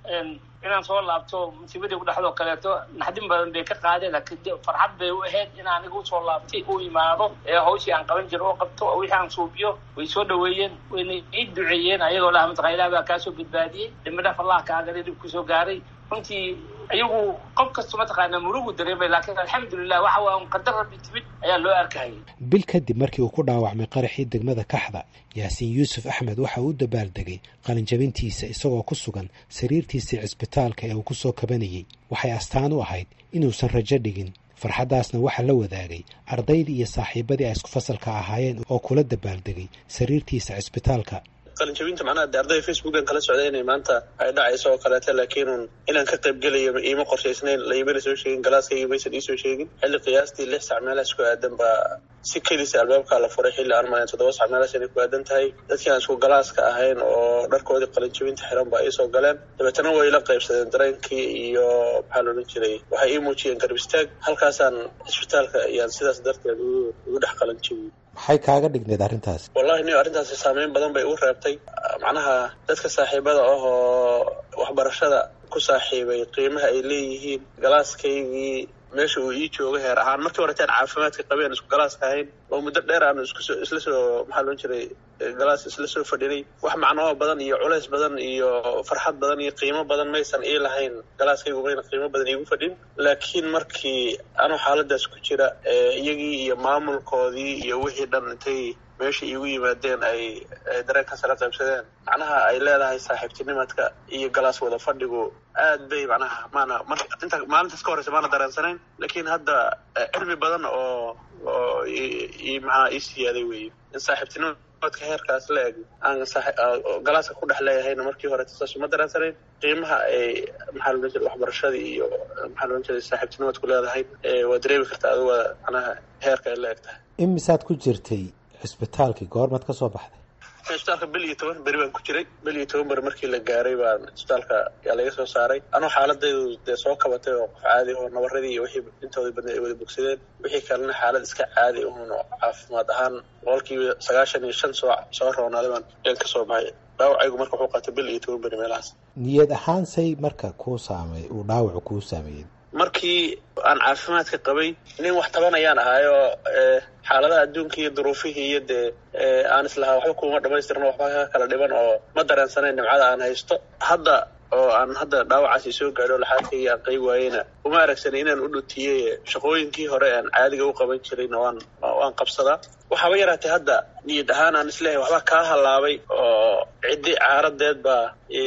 inaan soo laabto musiibadii ku dhexdoo kaleeto naxdin badan bay ka qaadeen laakiin farxad bay u ahayd in aniga usoo laabtay u imaado ee hawshii aan qaban jiro oo qabto wixii aan suubiyo way soo dhaweeyeen wayna ii duceeyeen ayagoo laha mataqaa ilaah baa kaasoo badbaadiyey dambidhaf allah kaagale dhib kusoo gaaray runtii ayagu qof kasta mataqaanaa murugu dareemay laakiin alxamdulilah waxa waa un qadar rabbi timid ayaa loo arkayay bil kadib markii uu ku dhaawacmay qaraxii degmada kaxda yaasiin yuusuf axmed waxa uu u dabaaldegay qalinjabintiisa isagoo ku sugan sariirtiisii cisbitaalka ee uu ku soo kabanayey waxay astaan u ahayd inuusan rajo dhigin farxaddaasna waxaa la wadaagay ardaydii iyo saaxiibadii ay isku fasalka ahaayeen oo kula dabaaldegay sariirtiisa cisbitaalka qalinjabinta macnaha de ardayda facebookan kala socda inay maanta ay dhacayso oo kaleeta laakiinun inaan ka qayb gelayo iima qorshaysnayn laimana soo sheegin galaaskayga maysan iisoo sheegin xilli qiyaastii lix sac meelahaas ku aadan baa si kedisa albaabkaa la furay xilli aan malayn toddoba sac meelahaas inay ku aadan tahay dadkii aan isku galaaska ahayn oo dharkoodii qalinjabinta xiran baa iisoo galeen dabeetana way la qaybsadeen dareenkii iyo maxaa la odhan jiray waxay ii muujiyeen garab istaag halkaasaan cisbitaalka ayaan sidaas darteed ugu dhex qalinjabiyey maxay kaaga dhigneed arrintaas wallahi niyo arrintaasi saameyn badan bay igu reebtay macnaha dadka saaxiibada ah oo waxbarashada ku saaxiibay qiimaha ay leeyihiin galaaskaygii meesha uu ii jooga heer ahaan markii horetaan caafimaadka qabeen isku galaaska ahayn oo muddo dheer aanu iskusoo isla soo maxaa loon jiray galaas isla soo fadhinay wax macnoo badan iyo culays badan iyo farxad badan iyo qiimo badan maysan ii lahayn galaaskaygu mayna qiimo badan iigu fadhin laakiin markii anuu xaaladaas ku jira iyagii iyo maamulkoodii iyo wixii dhan intay meesha iigu yimaadeen ay dareenkaas la qaybsadeen macnaha ay leedahay saaxiibtinimadka iyo galaas wada fadhigu aad bay macnaha maana mar inta maalintaas ka horeysa maana dareensanayn laakiin hadda cilmi badan oo oo i maxaa ii siyaaday weeye in saaxiibtinimadka heerkaas la eg aan galaaska ku dhex leeyahayna markii hore saas uma dareensanayn qiimaha ay maxaa loodhan jiray waxbarashadii iyo maxaa loodhan jiray saaxiibtinimadku leedahay waa dareemi kartaa adigu waa macnaha heerka ay la eg tahay imisaad ku jirtay cisbitaalkii goormaad ka soo baxday cisbitaalka bil iyo toban beri baan ku jiray bil iyo toban beri markii la gaaray baan cisbitaalka yaa laga soo saaray anoo xaaladaydu dee soo kabatay oo qof caadi oo nabaradii iyo wixii intoodii badneed ay wada bogsadeen wixii kalena xaalad iska caadi uhun oo caafimaad ahaan boqolkiiba sagaashan iyo shan soo soo roonaaday baan yaan ka soo baxay dhaawacaygu marka wuxuu qaatay bil iyo toban beri meelahaas niyad ahaan say marka kuu saamey uu dhaawacu kuu saameeyey markii aan caafimaadka qabay nin wax tabanayaan ahaayo xaaladaha adduunka iyo duruufihii iyo dee aan islahaa waxba kuuma dhamaystirno waxba ka kala dhiban oo ma dareensanayn nimcada aan haysto hadda oo aan hadda dhaawacaasi soo gaadho laxaadkayga aan qayb waayeyna uma aragsanay inaan u dhutiyey shaqooyinkii hore aan caadiga u qaban jirayna waan waan qabsadaa waxaaba yaraatay hadda niyad ahaan aan isleehay waxba kaa hallaabay oo ciddi caaradeed baa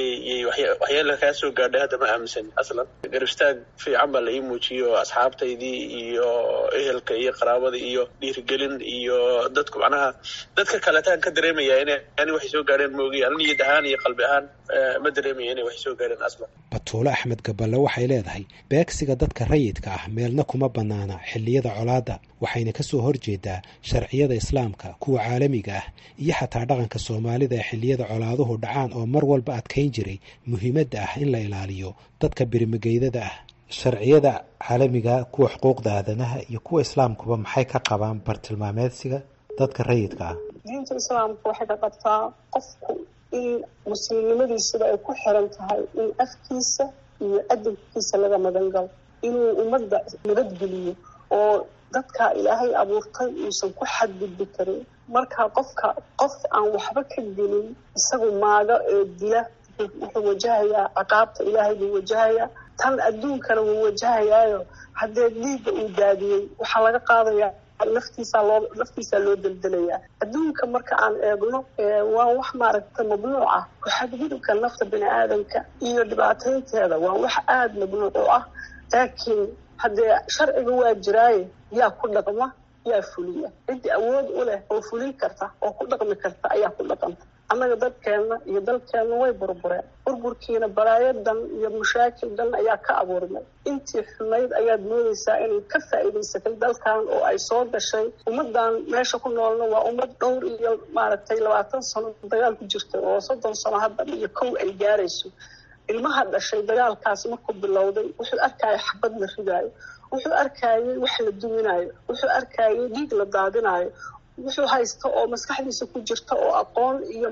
waxyeela kaa soo gaadhay hadda ma aaminsan aslan garibstaag fiican baa la ii muujiyey oo asxaabtaydii iyo ehelka iyo qaraabada iyo dhiirigelin iyo dadku macnaha dadka kaleetaan ka dareemaya ina ani waxay soo gaadheen moogi ani niyad ahaan iyo qalbi ahaan ma dareemaya inay waxay soo gaadheen aslan batuule axmed gaballe waxay leedahay beegsiga dadka rayidka ah meelna kuma bannaana xilliyada colaadda waxayna ka soo horjeedaa sharciyada islaamka kuwa caalamiga ah iyo xataa dhaqanka soomaalida ee xilliyada colaaduhu dhacaan oo mar walba adkayn jiray muhiimadda ah in la ilaaliyo dadka birimigeydada ah sharciyada caalamiga kuwa xuquuqda aadanaha iyo kuwa islaamkuba maxay ka qabaan bartilmaameedsiga dadka rayidka ah diinta islaamka waxay ka qabtaa qofku in muslimnimadiisuba ay ku xiran tahay in afkiisa iyo adabkiisa laga magan galo inuu ummadda nabadgeliyo oo dadka ilaahay abuurtay uusan ku xadgudbi karin marka qofka qof aan waxba ka gelin isagu maaga ee dila wuxuu wajahayaa ciqaabta ilaahay buu wajahayaa tan adduunkana wuu wajahayaayo haddee dhiigga uu daadiyey waxaa laga qaadayaa laftiisaa loo laftiisaa loo deldelayaa adduunka marka aan eegno waa wax maaragta mamnuuc ah xadgudubka nafta bini aadamka iyo dhibaateynteeda waa wax aada mamnuuc u ah laakiin haddee sharciga waa jiraaye yaa ku dhaqma yaa fuliya ciddii awood u leh oo fulin karta oo ku dhaqmi karta ayaa ku dhaqanta annaga dadkeenna iyo dalkeenna way burbureen burburkiina balaayadan iyo mashaakil dhan ayaa ka abuurmay intii xumayd ayaad moodaysaa inay ka faa'iidaysatay dalkan oo ay soo gashay ummaddan meesha ku noolna waa ummad dhowr iyo maaragtay labaatan sano dagaal ku jirta oo soddon sano hadda iyo kow ay gaarayso ilmaha dhashay dagaalkaas markuu bilowday wuxuu arkaya xabad la ridaayo wuxuu arkayay wax la duminayo wuxuu arkayay dhiig la daadinayo wuxuu haysta oo maskaxdiisa ku jirta oo aqoon iyo maaragta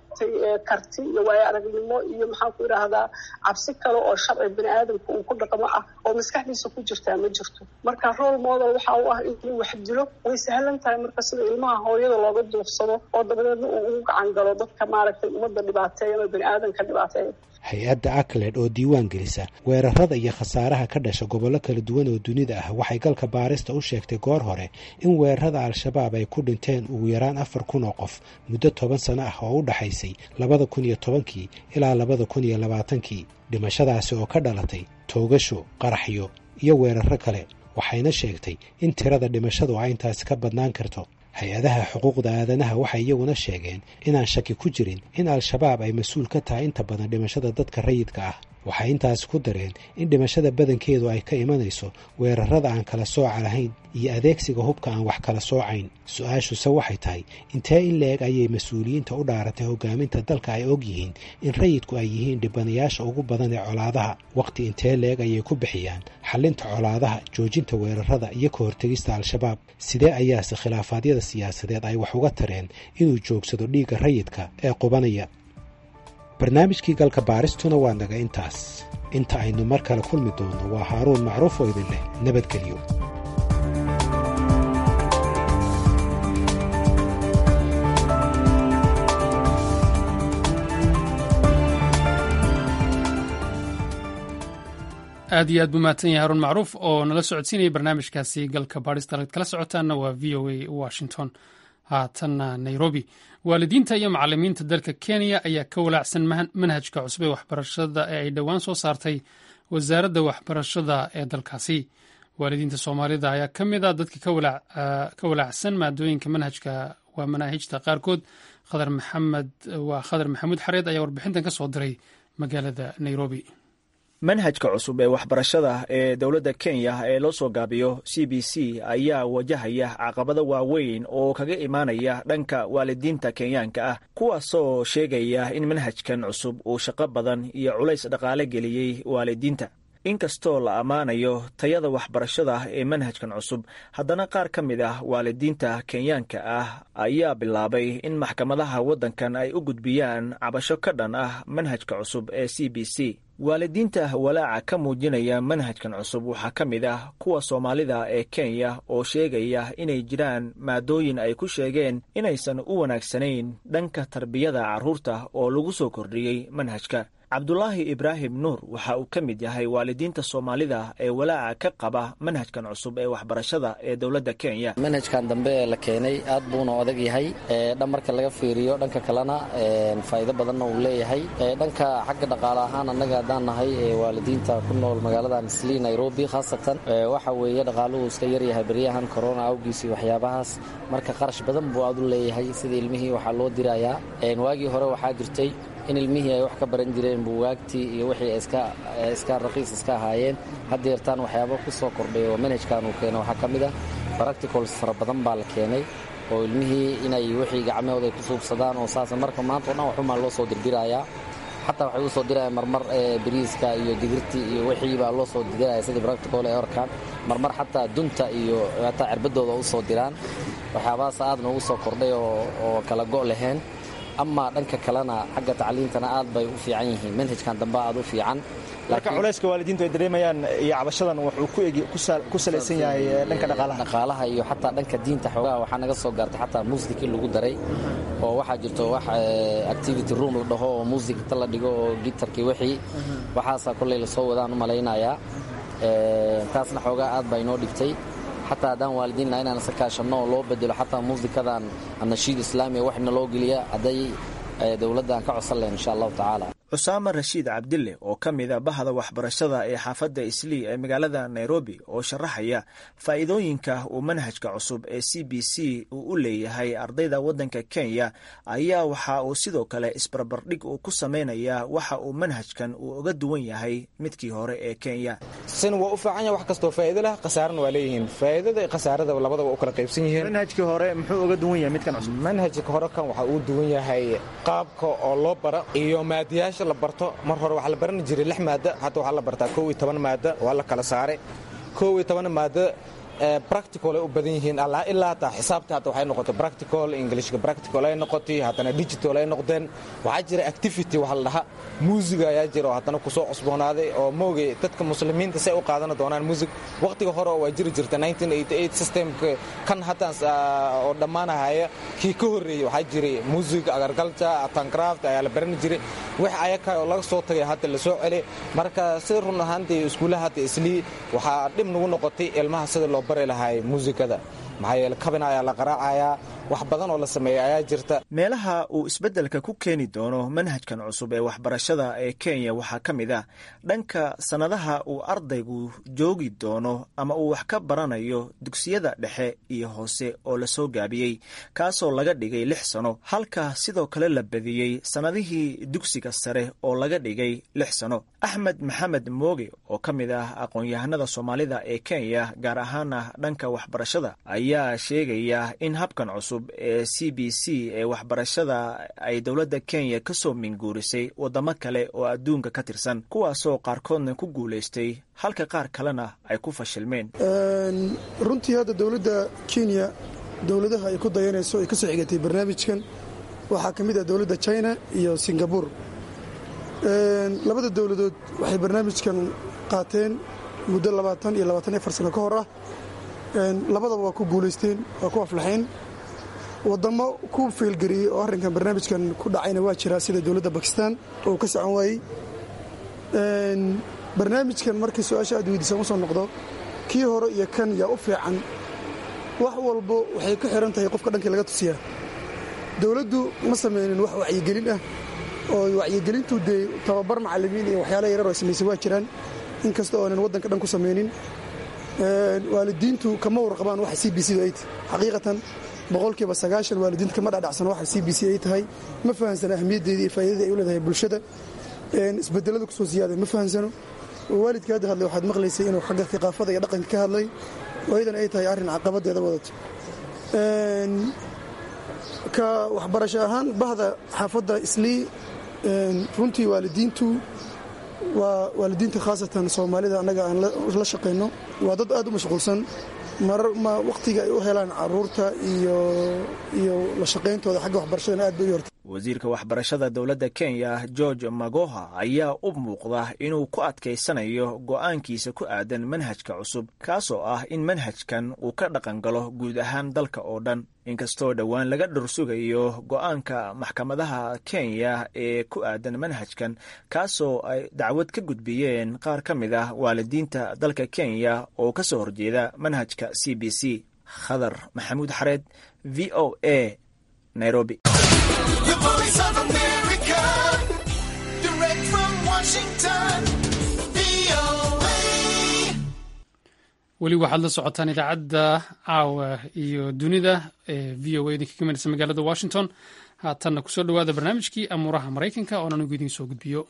maaragtay karti iyo waayo aragnimo iyo maxaan ku idhaahdaa cabsi kale oo sharci bini aadamka uu ku dhaqmo ah oo maskaxdiisa ku jirtaa ma jirto marka role model waxa u ah inuu wax dilo way sahlan tahay marka sida ilmaha hooyada looga duursado oo dabadeedna uu ugu gacan galo dadka maaragtay ummadda dhibaateeya ama bini aadamka dhibaateeya hay-adda acled oo diiwaan gelisa weerarada iyo khasaaraha ka dhasha gobollo kala duwan oo dunida ah waxay galka baarista u sheegtay goor hore in weerarada al-shabaab ay ku dhinteen ugu yaraan afar kun oo qof muddo toban sano ah oo u dhaxaysay labada kun iyo tobankii ilaa labada kun iyo labaatankii dhimashadaasi oo ka dhalatay toogasho qaraxyo iyo weeraro kale waxayna sheegtay in tirada dhimashadu ay intaasi ka badnaan karto hay-adaha xuquuqda aadanaha waxay iyaguna sheegeen inaan shaki ku jirin in al-shabaab ay mas-uul ka tahay inta badan dhimashada dadka rayidka ah waxay intaasi ku dareen in dhimashada badankeedu ay ka imanayso weerarada aan kala sooca lahayn iyo adeegsiga hubka aan wax kala soocayn su-aashuse waxay tahay intee in la-eg ayay mas-uuliyiinta u dhaaratay hogaaminta dalka ay og yihiin in rayidku ay yihiin dhibanayaasha ugu badan ee colaadaha wakhti intee la-eg ayay ku bixiyaan xalinta colaadaha joojinta weerarada iyo ka hortegista al-shabaab sidee ayaase khilaafaadyada siyaasadeed ay wax uga tareen inuu joogsado dhiigga rayidka ee qubanaya barnaamijkii galka baaristuna waa naga intaas inta aynu mar kale kulmi doonno waa haaruun macruuf oo idin leh nabadgelyo aad iyo aad buu mahadsan yahay haruun macruuf oo nala socodsiinayay barnaamijkaasi galka baadhista ad kala socotaanna waa v o a washington haatanna nairobi waalidiinta iyo macalimiinta dalka kenya ayaa ka walaacsan manhajka cusub ee waxbarashada ee ay dhowaan soo saartay wasaaradda waxbarashada ee dalkaasi waalidiinta soomaalida ayaa ka mid a dadka ka walaacsan maadooyinka manhajka waa manaahijta qaarkood khadar maxamed waa khadar maxamuud xareed ayaa warbixintan ka soo diray magaalada nairobi manhajka cusub ee waxbarashada ee dowladda kenya ee loo soo gaabiyo c b c ayaa wajahaya caqabado waaweyn oo kaga imaanaya dhanka waalidiinta kenyaanka ah kuwaasoo sheegaya in manhajkan cusub uu shaqo badan iyo culays dhaqaale geliyey waalidiinta inkastoo la ammaanayo tayada waxbarashada ee manhajkan cusub haddana qaar ka mid ah waalidiinta kenyaanka ah ayaa bilaabay in maxkamadaha waddankan ay u gudbiyaan cabasho ka dhan ah manhajka cusub ee c b c waalidiinta walaaca ka muujinaya manhajkan cusub waxaa ka mid ah kuwa soomaalida ee kenya oo sheegaya inay jiraan maadooyin ay ku sheegeen inaysan u wanaagsanayn dhanka tarbiyada carruurta oo lagu soo kordhiyey manhajka cabdulaahi ibraahim nuur waxa uu ka mid yahay waalidiinta soomaalida ee walaaca ka qaba manhajkan cusub ee waxbarashada ee dowladda kenya manhajkan dambe ee la keenay aad buuna adag yahay dhan marka laga fiiriyo dhanka kalena faa'iido badanna uu leeyahay dhanka xagga dhaqaale ahaan annaga haddaan nahay waalidiinta ku nool magaaladan sli nairobi khaasatan waxa weeye dhaqaaluhu iska yaryahay beryahan corona awgiis iyo waxyaabahaas marka qarash badan buu aad u leeyahay sida ilmihii waxaa loo dirayaa waagii hore waxaa jirtay in ilmihii ay wax ka baran jireen buugaagtii iyo wixii iska raqiis iska ahaayeen haddeertaan waxyaaba ku soo kordhay oo manhajkan uu keenay waxaa ka mid ah baracticols fara badan baa la keenay oo ilmihii inay wixii gacmahooda ay ku suubsadaan oo saas marka maanta o dhan waxumaa loo soo dirdirayaa xataa waxay u soo dirayaan marmar bariiska iyo digirtii iyo wixii baa loo soo diraya sidii baracticol ay orkaan marmar xataa dunta iyo hataa cirbadooda u soo diraan waxyaabahaas aad noogu soo kordhay oo kala go' lahayn ama dhanka kalena xagga tacliintana aad bay u fiican yihiin manhajkan dambe aad u fiican marka culayska waalidiintu ay dareemayaan iyo cabashadan wuxuu ku salaysan yahay dhanka dhaqaalaha dhaqaalaha iyo xataa dhanka diinta xoogaha waxaa naga soo gaartay xataa muusik in lagu daray oo waxaa jirto wax activity room la dhaho oo muusik ta la dhigo oo gitarkii wixii waxaasaa kolley lasoo wadaan u malaynayaa taasna xoogaa aad baa inoo dhibtay xataa haddaan waalidiinna inaan isa kaashanno oo loo bedelo xataa muusikadan nashiid islaamiya waxna loo geliya hadday dowladdan ka codsan lahen insha allahu tacaala cusaama rashiid cabdille oo ka mid a bahda waxbarashada ee xaafadda islii ee magaalada nairobi oo sharaxaya faa'iidooyinka uu manhajka cusub ee c b c uu u leeyahay ardayda waddanka kenya ayaa waxa uu sidoo kale isbarbardhig uu ku samaynayaa waxa uu manhajkan uu uga duwan yahay midkii hore ee kenya sin waa u fiican yahay wax kastoo faa'iido leh khasaarana waa leeyihiin faa'iidada iyo khasaarada labadaba u kala qaybsan yihiin manhajkii hore muxuu uga duwan yahay midkan cusub manhajka hore kan waxa uu duwan yahay qaabka oo loo bara iyo maadiyaasha la barto mar hore waxaa la baran jiray lix maada hadda waxaa la bartaa kow iyo toban maada waa la kala saaray kow iyo toban maada practical ay u badan yihiin ilaa hataa xisaabta hata waxay noqotay practical englishka practical ay noqotay haddana digital ay noqdeen waxaa jira activity waxa la dhaha muusiga ayaa jira oo haddana kusoo cusboonaaday oo moogay dadka muslimiinta say u qaadan doonaan muusig waqtiga hore waa jiri jirta systemka kan hataan oo dhammaanahaya kii ka horreeyey waxaa jiray muusig agargalja atancraft ayaa la baran jiray wix ayaka oo laga soo tagay hadda la soo celi marka sida run ahaantii iskuullaha hadda islii waxaa dhib nagu noqotay ilmaha sida loo bari lahay muusikada maxaa yeele kabin ayaa la qaraacayaa wax badan oo la sameeya ayaa jirta meelaha uu isbeddelka ku keeni doono manhajkan cusub ee waxbarashada ee kenya waxaa ka mid ah dhanka sannadaha uu ardaygu joogi doono ama uu wax ka baranayo dugsiyada dhexe iyo hoose oo la soo gaabiyey kaasoo laga dhigay lix sano halka sidoo kale la badiyey sannadihii dugsiga sare oo laga dhigay lix sano axmed maxamed mooge oo ka mid ah aqoon-yahanada soomaalida ee kenya gaar ahaana dhanka waxbarashada ayaa sheegaya in habkan cusub ee c b c ee waxbarashada ay dowladda kenya ka soo minguurisay waddamo kale oo adduunka ka tirsan kuwaasoo qaarkoodna ku guulaystay halka qaar kalena ay ku fashilmeen runtii hadda dowladda kenya dowladaha ay ku dayanayso ay ka soo xigatay barnaamijkan waxaa ka mid ah dowladda china iyo singabur labada dowladood waxay barnaamijkan qaateen muddo labaatan iyo labaatan afar sano ka hor ah labadaba waa ku guulaysteen waa ku aflaxeen waddamo ku feelgariyey oo arrinkan barnaamijkan ku dhacayna waa jiraa sida dowladda bakistan oo ka socon waayey barnaamijkan markii su-aasha aad weydiisaan u soo noqdo kii hore iyo kan yaa u fiican wax walbo waxay ku xihan tahay qofka dhankii laga tusiyaa dowladdu ma samaynin wax wacyigelin ah oo wacyigelintu dee tababar macallimiin iyo waxyaala yarar oo samaysay waa jiraan inkasta oonan waddanka dhan ku samaynin waalidiintu kama warqabaan waxa c b c ay tahay xaqiiqatan boqolkiiba sagaashan waalidiinta kama dhadhacsano waxa c b c ay tahay ma fahansano ahmiyaddeedii iyo faa'iidada ay u leedahay bulshada isbedelada kusoo siyaaday ma fahansano waalidka hadda hadlay waxaad maqlaysay inuu xagga hiqaafada iyo dhaqanka ka hadlay oo iyadan ay tahay arrin caqabadeeda wadato ka waxbarasho ahaan bahda xaafadda islii runtii waalidiintu waa waalidiinta khaasatan soomaalida annaga aan la shaqayno waa dad aad u mashquulsan marar ma wakhtiga ay u helaan caruurta iyo iyo la shaqayntooda xagga waxbarashadana aad bay u yortay wasiirka waxbarashada dowladda kenya george magoha ayaa u muuqda inuu ku adkaysanayo go'aankiisa ku aadan manhajka cusub kaasoo ah in manhajkan uu ka dhaqan galo guud ahaan dalka oo dhan inkastoo dhowaan laga dhursugayo go'aanka maxkamadaha kenya ee ku aadan manhajkan kaasoo ay dacwad ka gudbiyeen qaar ka mid ah waalidiinta dalka kenya oo ka soo horjeeda manhajka c b c khadar maxamuud xareed v o a nairobi weli waxaad la socotaan idaacadda caawa iyo dunida ee v o a idinka kamanaysa magaalada washington haatanna kusoo dhowaada barnaamijkii amuuraha maraykanka oon anigu idiin soo gudbiyo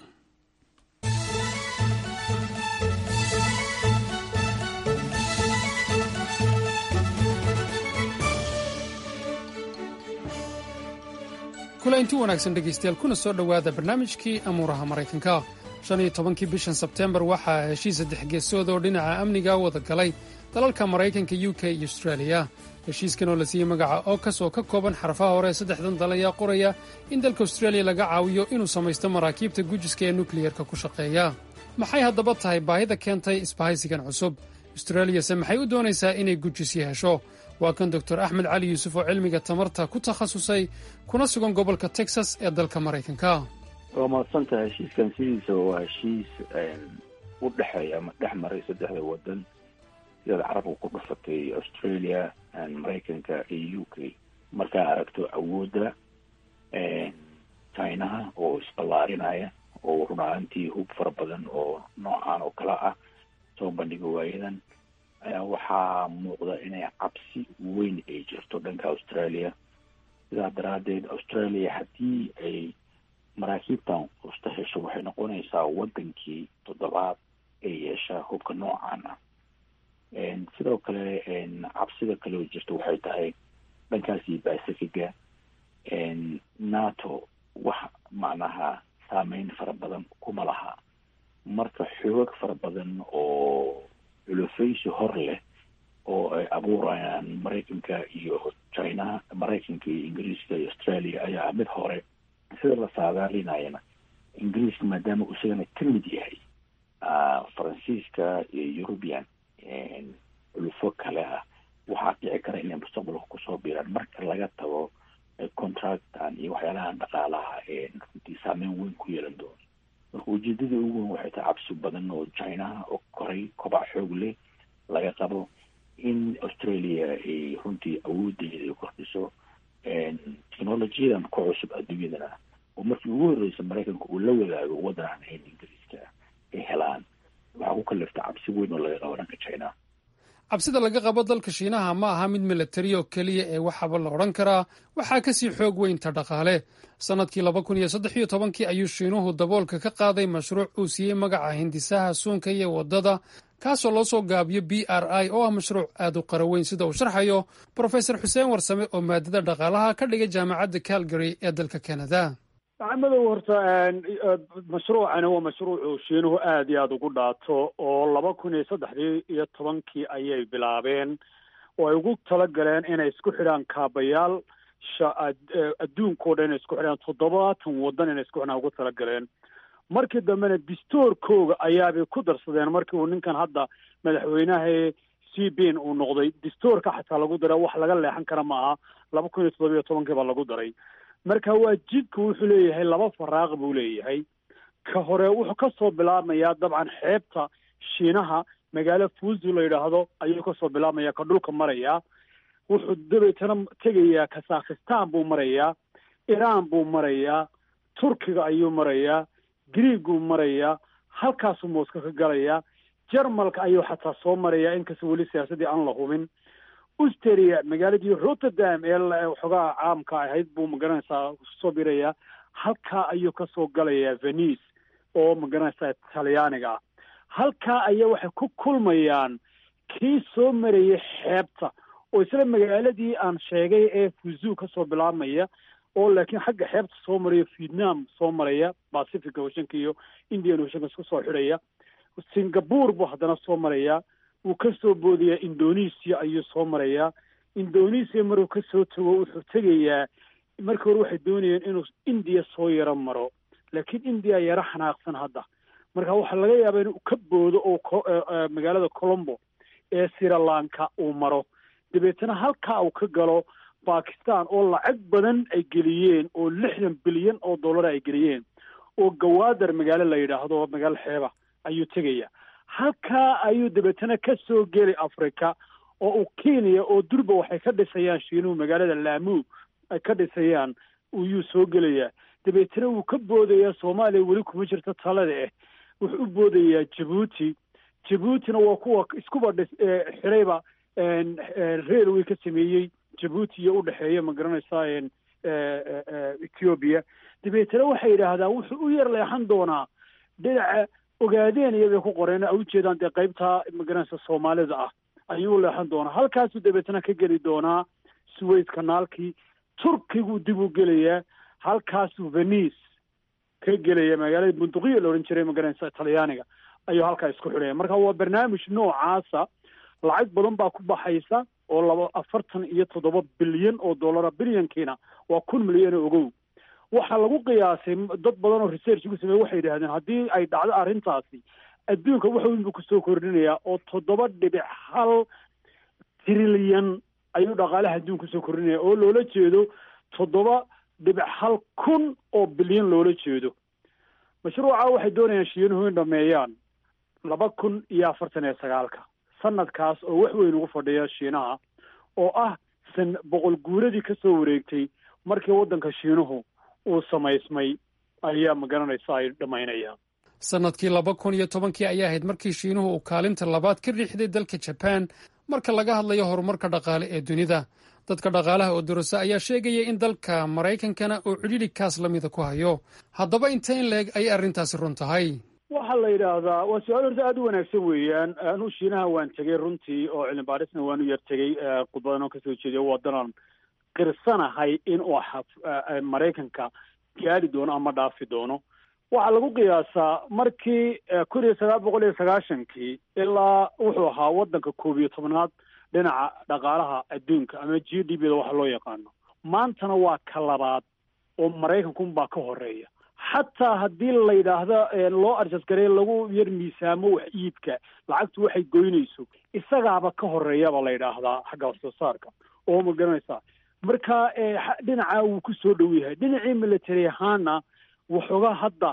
kula inti wanaagsan dhegaystayaal kuna soo dhowaada barnaamijkii amuuraha maraykanka shan iyo tobankii bishan sebteembar waxaa heshiis saddex geesood oo dhinaca amniga wada galay dalalka maraykanka u k iyo austraaliya heshiiskan oo la siiyey magaca okas oo ka kooban xarfaha hore saddexdan dal ayaa qoraya in dalka austraaliya laga caawiyo inuu samaysto maraakiibta gujiska ee nukliyerka ku shaqeeya maxay haddaba tahay baahida keentay isbahaysigan cusub australiyase maxay u doonaysaa inay gujisyo hesho waa kan doctor axmed cali yuusuf oo cilmiga tamarta ku takhasusay kuna sugan gobolka texas ee dalka maraykanka waa mahadsantaha heshiiskan sidiisa waa heshiis u dhexeeya ama dhex maray saddexda wadan sidaad carabka ku dhufatay australia maraykanka iyo u k markaa aragto awoodda chinaha oo isballaarinaya oo run ahaantii hub fara badan oo noocan oo kale ah soo bandhiga waayadan ayaa waxaa muuqda inay cabsi weyn ay jirto dhanka australia sidaa daraaddeed australia haddii ay maraakiibtan usta hesho waxay noqonaysaa wadankii toddobaad ee yeesha hubka noocan ah sidoo kale cabsida kale oo jirta waxay tahay dhankaasi pacifiga nato wax macnaha saameyn fara badan kuma laha marka xoogag fara badan oo culufaysi hor leh oo ay abuurayaan maraykanka iyo china maraykanka iyo ingiriiska iyo australia ayaa mid hore sida la saadaalinayana ingiriiska maadaama uu isagana ka mid yahay faransiiska iyo eurubian culufo kale ah waxaa dhici kara inay mustaqbalka kusoo biiraan marka laga tago contractan iyo waxyaalahan dhaqaalaha ee runtii saameyn weyn ku yeelan doono marka ujeedada ugu weyn waxay tahay cabsi badan oo china oo koray kobac xoog leh laga qabo in australia ay runtii awoodeeda ay kordhiso technolojiyadan ku cusub adduunyadana oo markii ugu horreysa maraykanka uu la wadaago waddan aan ahayn ingiriiska ay helaan waxaa ku kalifta cabsi weyn oo laga qabo dhanka china cabsida laga qabo dalka shiinaha ma aha mid milatari oo keliya ee waxaaba la odhan karaa waxaa kasii xoog weynta dhaqaale sannadkii laba kun iyo saddex iyo tobankii ayuu shiinuhu daboolka ka qaaday mashruuc uu siiyey magaca hindisaha suunka iyo waddada kaasoo loo soo gaabiyo b r i oo ah mashruuc aad u qara weyn sida uu sharxayo brofesor xuseen warsame oo maadada dhaqaalaha ka dhigay jaamacadda calgary ee dalka canada maxamadow horta mashruucani waa mashruucu shiinuhu aada iyo aada ugu dhaato oo laba kun iyo saddexdii iyo tobankii ayay bilaabeen oo ay ugu talagaleen inay isku xidhaan kaabayaal adduunkao dhan inay isku xidhaan toddobaatan waddan inay isku xidhaan ugu talagaleen markii dambena distoorkooga ayaabay ku darsadeen markii uu ninkan hadda madaxweynaha cbin uu noqday distoorka xataa lagu daray wax laga leexan kara ma aha laba kun iyo toddobiyo tobankii baa lagu daray marka waa jidka wuxuu leeyahay laba faraaq buu leeyahay ka hore wuxuu kasoo bilaabmayaa dabcan xeebta shiinaha magaalo fuuzu la yidhaahdo ayuu kasoo bilaabmaya ka dhulka marayaa wuxuu dabeetana tegayaa kazakhistan buu marayaa iran buu marayaa turkiga ayuu marayaa griiguu marayaa halkaasuu mooska ka galayaa jarmalka ayuu xataa soo marayaa inkastoo weli siyaasadii aan la hubin usteria magaaladii rotterdam ee waxoogaa caamka ahayd buu magaranaysaa soo birayaa halkaa ayuu kasoo galayaa venice oo magaranaysaa talyaaniga ah halkaa ayaa waxay ku kulmayaan kii soo marayay xeebta oo isla magaaladii aan sheegay ee fuzu kasoo bilaabmaya oo laakiin xagga xeebta soo maraya vietnam soo maraya pacific oceanka iyo indian oceanka isku soo xidhaya singapore buu haddana soo marayaa wuu ka soo boodayaa indonesia ayuu soo marayaa indonesia maruu ka soo tago wuxuu tegayaa markii hore waxay doonayeen inuu india soo yaro maro laakiin india yaro xanaaqsan hadda marka waxaa laga yaabaa inuu ka boodo oo magaalada colombo ee srilanka uu maro dabeetana halkaa uu ka galo bakistan oo lacag badan ay geliyeen oo lixdan bilyan oo dollar ay geliyeen oo gawaadar magaalo la yidhaahdo magaalo xeeba ayuu tegaya halkaa ayuu dabeetana ka soo geli africa oo uu kenya oo durba waxay ka dhisayaan shiinuhu magaalada laamu ay ka dhisayaan ayuu soo gelayaa dabeetana wuu ka boodayaa soomaaliya weli kuma jirto talada ah wuxuu u boodayaa jabuuti jabuutina waa kuwa iskuba dhis xirayba railway ka sameeyey jabuuti iyo udhexeeya ma garanaysaa ethiopia dabeetana waxay yidhaahdaan wuxuu u yar leexan doonaa dhinaca ogaadeen iyabay ku qoreen a ujeedaan dee qaybtaa magaranaysa soomaalida ah ayuu leexan doonaa halkaasuu dabeetana ka geli doonaa suways kanaalkii turkiguu dib u gelayaa halkaasuu venice ka gelaya magaalada bunduqiya la odhan jiray magaranaysa talyaaniga ayuu halkaa isku xidhaya marka waa barnaamij noocaasa lacag badan baa ku baxaysa oo laba afartan iyo toddoba bilyan oo dollara bilyankiina waa kun milyan oo ogow waxaa lagu qiyaasay dad badan oo research ku sameeye waxay yidhahdeen haddii ay dhacdo arrintaasi adduunka wax weyn buu kusoo kordhinayaa oo toddoba dhibic hal trilyan ayuu dhaqaalaha adduunka kusoo kordhinaya oo loola jeedo toddoba dhibic hal kun oo bilyan loola jeedo mashruuca waxay doonayaan shiinuhu in dhameeyaan laba kun iyo afartan iyo sagaalka sanadkaas oo wax weyn ugu fadhiya shiinaha oo ah san boqol guuradii ka soo wareegtay markii waddanka shiinuhu uu samaysmay ayaa magaranaysa ay dhammaynayaan sannadkii laba kun iyo tobankii ayaa ahayd markii shiinuhu uu kaalinta labaad ka riixday dalka jabaan marka laga hadlayo horumarka dhaqaale ee dunida dadka dhaqaalaha oo dorasa ayaa sheegaya in dalka maraykankana uu cidhidhi kaas la mida ku hayo haddaba inta in la-eg ayay arrintaasi run tahay waxaa la yidhaahdaa waa su-aal horta aada u wanaagsan weeyaan anuu shiinaha waan tegey runtii oo cilmi baarisna waan u yar tegey khudbadan oo kasoo jeediyo waddanan qirsanahay in uu maraykanka gaari doono ama dhaafi doono waxaa lagu qiyaasaa markii kun iyo sagaal boqol iyo sagaashankii ilaa wuxuu ahaa waddanka koob iyo tobnaad dhinaca dhaqaalaha adduunka ama g d b da waxa loo yaqaano maantana waa ka labaad oo maraykankunbaa ka horeeya xataa haddii la yidhaahdo loo arjasgarey lagu yar miisaamo wax iibka lacagtu waxay goynayso isagaaba ka horeeyaba la yidhaahdaa xagga wax soo saarka oo ma garanaysaa marka dhinaca wuu ku soo dhow yahay dhinacii military ahaana waxoogaa hadda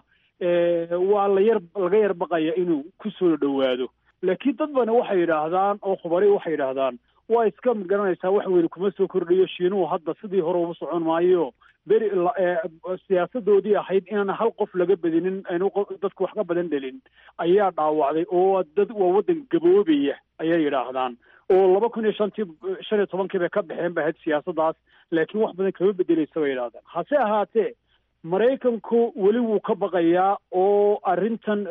waa la yar laga yar baqaya inuu ku soo dhowaado laakiin dad bana waxay yidhaahdaan oo khubari waxay yidhaahdaan waa iska magaranaysaa wax weyne kuma soo kordhayo shiinuhu hadda sidii hore uba socon maayo beri siyaasadoodii ahayd inaan hal qof laga badinin aynu dadku wax ka badan dhelin ayaa dhaawacday oo dad waa waddan gaboobaya ayay yidhaahdaan oo laba kun iyo shantii shan iyo tobankii bay ka baxeen ba ahayd siyaasaddaas laakiin wax badan kama bedeleysa bay yidhahdaan hase ahaatee maraykanku weli wuu ka baqayaa oo arrintan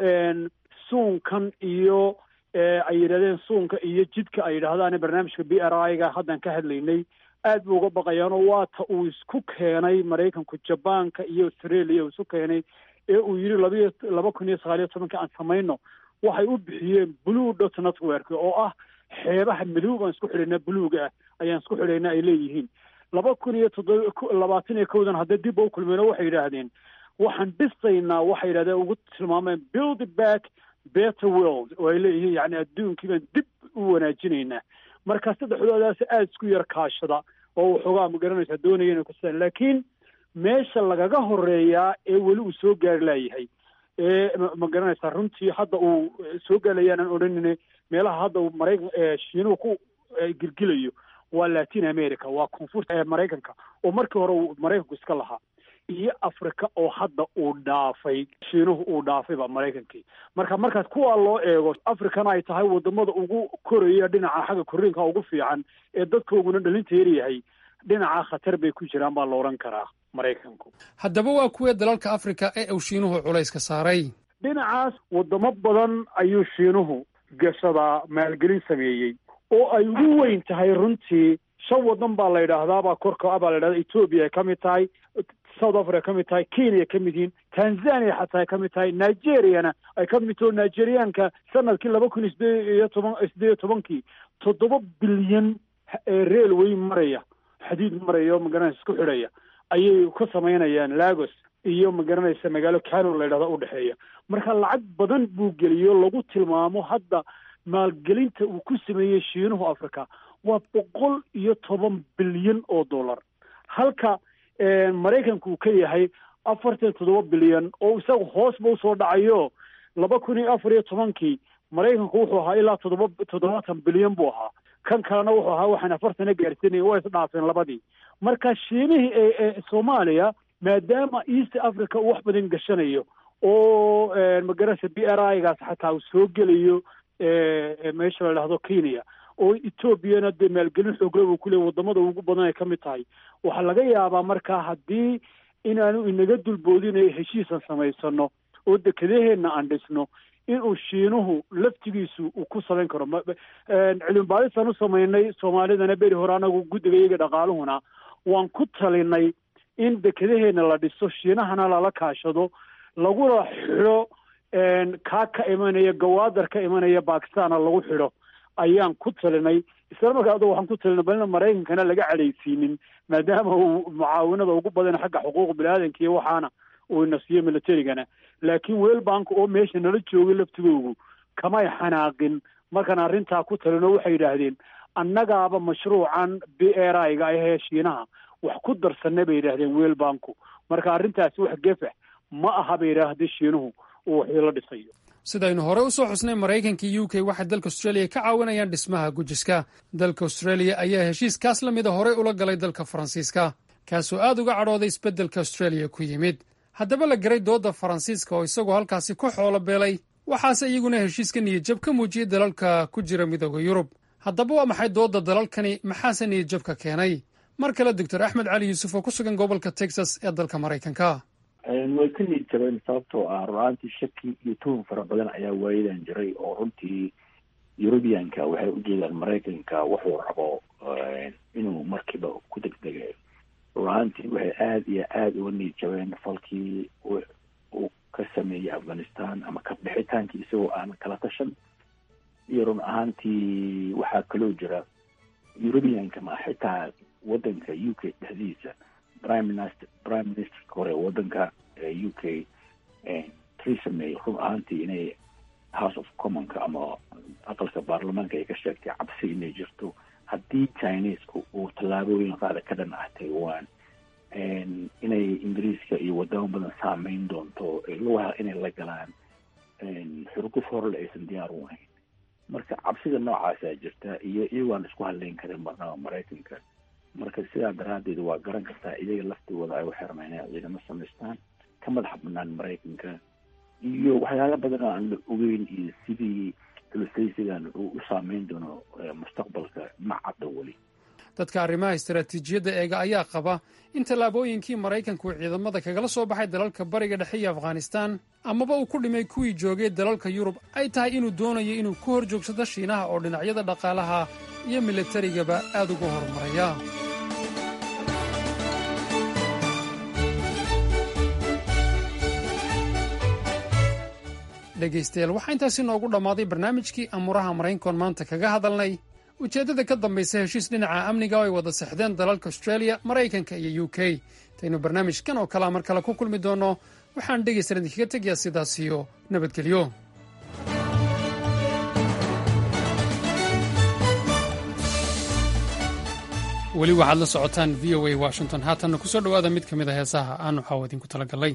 suunkan iyo ay yidhahdeen suunka iyo jidka ay yidhaahdaan barnaamijka b r i ga haddan ka hadlaynay aad buu uga baqayaanoo waa ta uu isku keenay maraykanku jabaanka iyo australia uu isu keenay ee uu yidhi labiyo laba kun iyo sagaal iyo tobankii aan samayno waxay u bixiyeen blue dot network oo ah xeebaha madow baan isku xidhaynaa buluuga ah ayaan isku xidhaynaa ay leeyihiin laba kun iyo toddoba labaatan iyo kowdan haddee dib u kulmeen oo waxay yidhaahdeen waxaan dhisaynaa waxay yidhahdeen ugu tilmaameen build back better world oo ay leeyihiin yani adduunkii baan dib u wanaajinaynaa marka saddexdoodaas aada isku yar kaashada oo waxoogaa ma garanaysaa doonaya inay kusidaan laakiin meesha lagaga horeeyaa ee weli uu soo gaari laayahay ee ma garanaysaa runtii hadda uu soo gaarlayaanan odhanine meelaha hadda uu maraykan shiinuhu ku gilgilayo waa latin america waa koonfurta maraykanka oo markii hore uu maraykanku iska lahaa iyo africa oo hadda uu dhaafay shiinuhu uu dhaafayba maraykankii marka markaas kuwaa loo eego africana ay tahay wadamada ugu koraya dhinaca xagga korriinka ugu fiican ee dadkooguna dhalinta yaryahay dhinaca khatar bay ku jiraan baa la odhan karaa maraykanku haddaba waa kuwee dalalka africa ee uu shiinuhu culayska saaray dhinacaas wadamo badan ayuu shiinuhu gashadaa maalgelin sameeyey oo ay ugu weyn tahay runtii shan wadan baa la yidhaahdaa baa korka baa la yidhahdaa ethoobia ay ka mid tahay south africa ka mid tahay kenya ka mid yihiin tanzania xataa ay ka mid tahay nigeriana ay ka mid taho nigerianka sanadkii laba kun iyo sideed iyo toban sideed iyo tobankii toddoba bilyan railway maraya xadiid maraya oo magaranaysa isku xidhaya ayay ka samaynayaan lagos iyo magaranaysa magaalo cano la yidhahda udhexeeya marka lacag badan buu geliyo lagu tilmaamo hadda maalgelinta uu ku sameeyey shiinuhu africa waa boqol iyo toban bilyan oo dollar halka maraykanku uu ka yahay afartan toddoba bilyan oo isaga hoosba usoo dhacayo laba kun iyo afar iyo tobankii maraykanku wuxuu ahaa ilaa toddoba toddobaatan bilyan buu ahaa kan kalena wuxuu ahaa waxaan afartana gaarsiinaya waa isdhaafeen labadii marka shiinihii ee soomaaliya maadaama east africa uu wax badan gashanayo oo magarasa b r i gaas xataa uu soo gelayo meesha la dhahdo kenya oo etoobiyana dee maalgelin xoogle uu ku leey wadamada ugu badan ay ka mid tahay waxaa laga yaabaa markaa haddii inaanu inaga dulboodinayo heshiisan samaysano oo dekedaheenna aan dhisno inuu shiinuhu laftigiisu uu ku samayn karo cilmi baadisaan u samaynay soomaalidana beri hore anagu guddiga iyaga dhaqaaluhuna waan ku talinay in dekedaheenna la dhiso shiinahana lala kaashado laguna xidho kaa ka imanaya gawaadar ka imanaya bakistaana lagu xidho ayaan ku talinay isla markaa ado waxaan ku talinay balina maraykankana laga cadhaysiinin maadaama uu mucaawinada ugu badan xagga xuquuq bini-aadanka iyo waxaana uu ina siiyo militarigana laakiin weel bank oo meesha nala joogay laftigoogu kamay xanaaqin markaan arrintaa ku talino waxay yidhaahdeen annagaaba mashruucan b r i ga ahee shiinaha wax ku darsanay bay yidhaahdeen weel banku marka arrintaasi wax gefax ma aha bay yidhaahda shiinuhu uu waxii la dhisayo sidaynu hore u soo xusnay maraykanka iyo u k waxay dalka australia ka caawinayaan dhismaha gujiska dalka australia ayaa heshiiskaas la mida horey ula galay dalka faransiiska kaasoo aad uga cadhooday isbeddelka australia ku yimid haddaba la garay doodda faransiiska oo isagoo halkaasi ku xoolo beelay waxaase iyaguna heshiiska niyadjab ka muujiyey dalalka ku jira midooda yurub haddaba waa maxay doodda dalalkani maxaase niyadjabka keenay mar kale doctor axmed cali yuusuf oo ku sugan gobolka texas ee dalka maraykanka way ka niid jabeen sababtoo ah run-aantii shaki iyo tuhun fara badan ayaa waayadan jiray oo runtii eurubianka waxay ujeedaan maraykanka wuxuu rabo inuu markiiba ku degdegayo run-aantii waxay aada iyo aada uga niid jabeen falkii uu ka sameeyey afghanistan ama ka bixitaankii isagoo aan kala tashan iyo run ahaantii waxaa kaloo jira europeanka ma xitaa wadanka u k dhexdiisa prime minister prime ministerka hore wadanka u k theresa may run ahaantii inay house of commonka ama aqalka baarlamaanka ay ka sheegtay cabsi inay jirto haddii chinesku uu tallaabooyin qaada ka dhan ah taiwan inay ingiriiska iyo wadamo badan saameyn doonto lugaha inay la galaan xurguf horle aysan diyaar u ahayn marka cabsida noocaasaa jirta iyo iyagoaan isku hadleyn karin marnaba maraykanka marka sidaa daraaddeed waa garan kartaa iyaga laftigooda ay u xirmaan inay ciidamo samaystaan ka madax banaan maraykanka iyo waxyaala badan oo aan la ogeyn iyo sidii xulusaysigan uu u saameyn doono mustaqbalka ma cadda weli dadka arrimaha istaraatiijiyadda eega ayaa qaba in tallaabooyinkii maraykanku ciidamada kagala soo baxay dalalka bariga dhexe iyo afghanistaan amaba uu ku dhimay kuwii joogay dalalka yurub ay tahay inuu doonayo inuu ku hor joogsado shiinaha oo dhinacyada dhaqaalaha iyo milatarigaba aad ugu horumaraya dhegaystayaal waxaa intaasi noogu dhammaaday barnaamijkii amuuraha maraykankoon maanta kaga hadalnay ujeeddada ka dambaysa heshiis dhinaca amniga oo ay wada sexdeen dalalka australia maraykanka iyo u k intaynu barnaamijkan oo kalea mar kale ku kulmi doonno waxaan dhegaysan idinkaga tegayaa sidaas iyo nabadgelyo weli waxaad la socotaan v o a washington haatanna ku soo dhowaada mid ka mid a heesaha aanu xaawo idinku tala gallay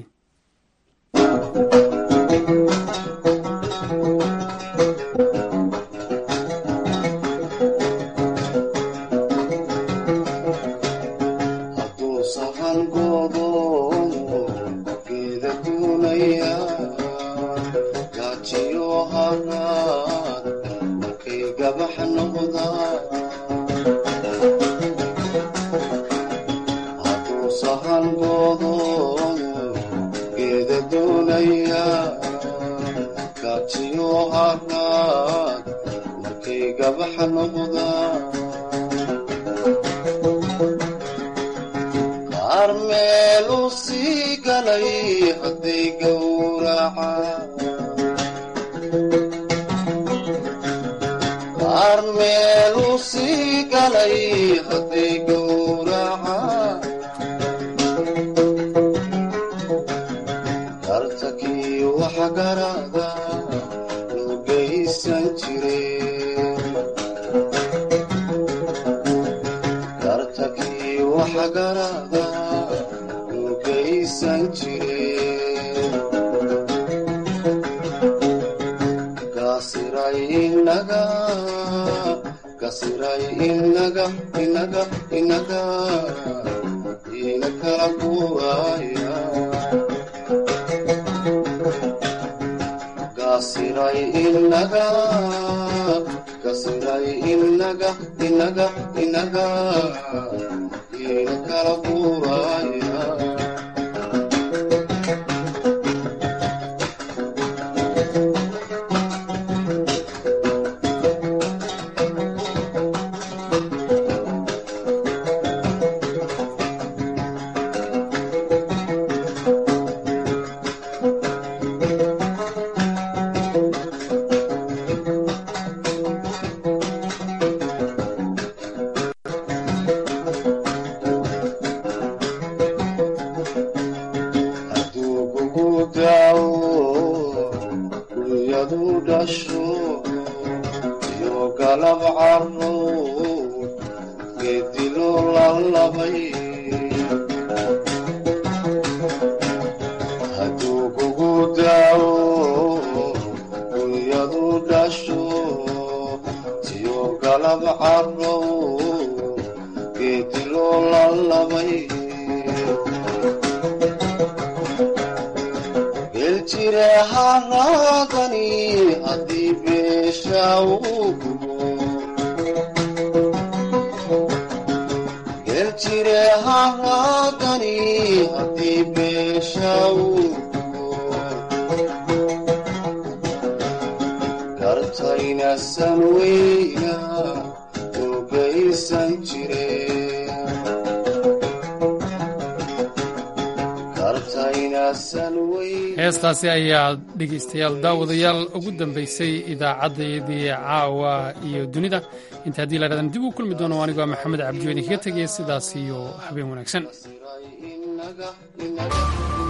heestaasi ayaa dhegaystayaal daawadayaal ugu dambaysay idaacaddayadii caawa iyo dunida inta haddii la dhahdan dib uu kulmi doono anigoo maxamed cabdiweyne kaga tegaya sidaas iyo habeen wanaagsan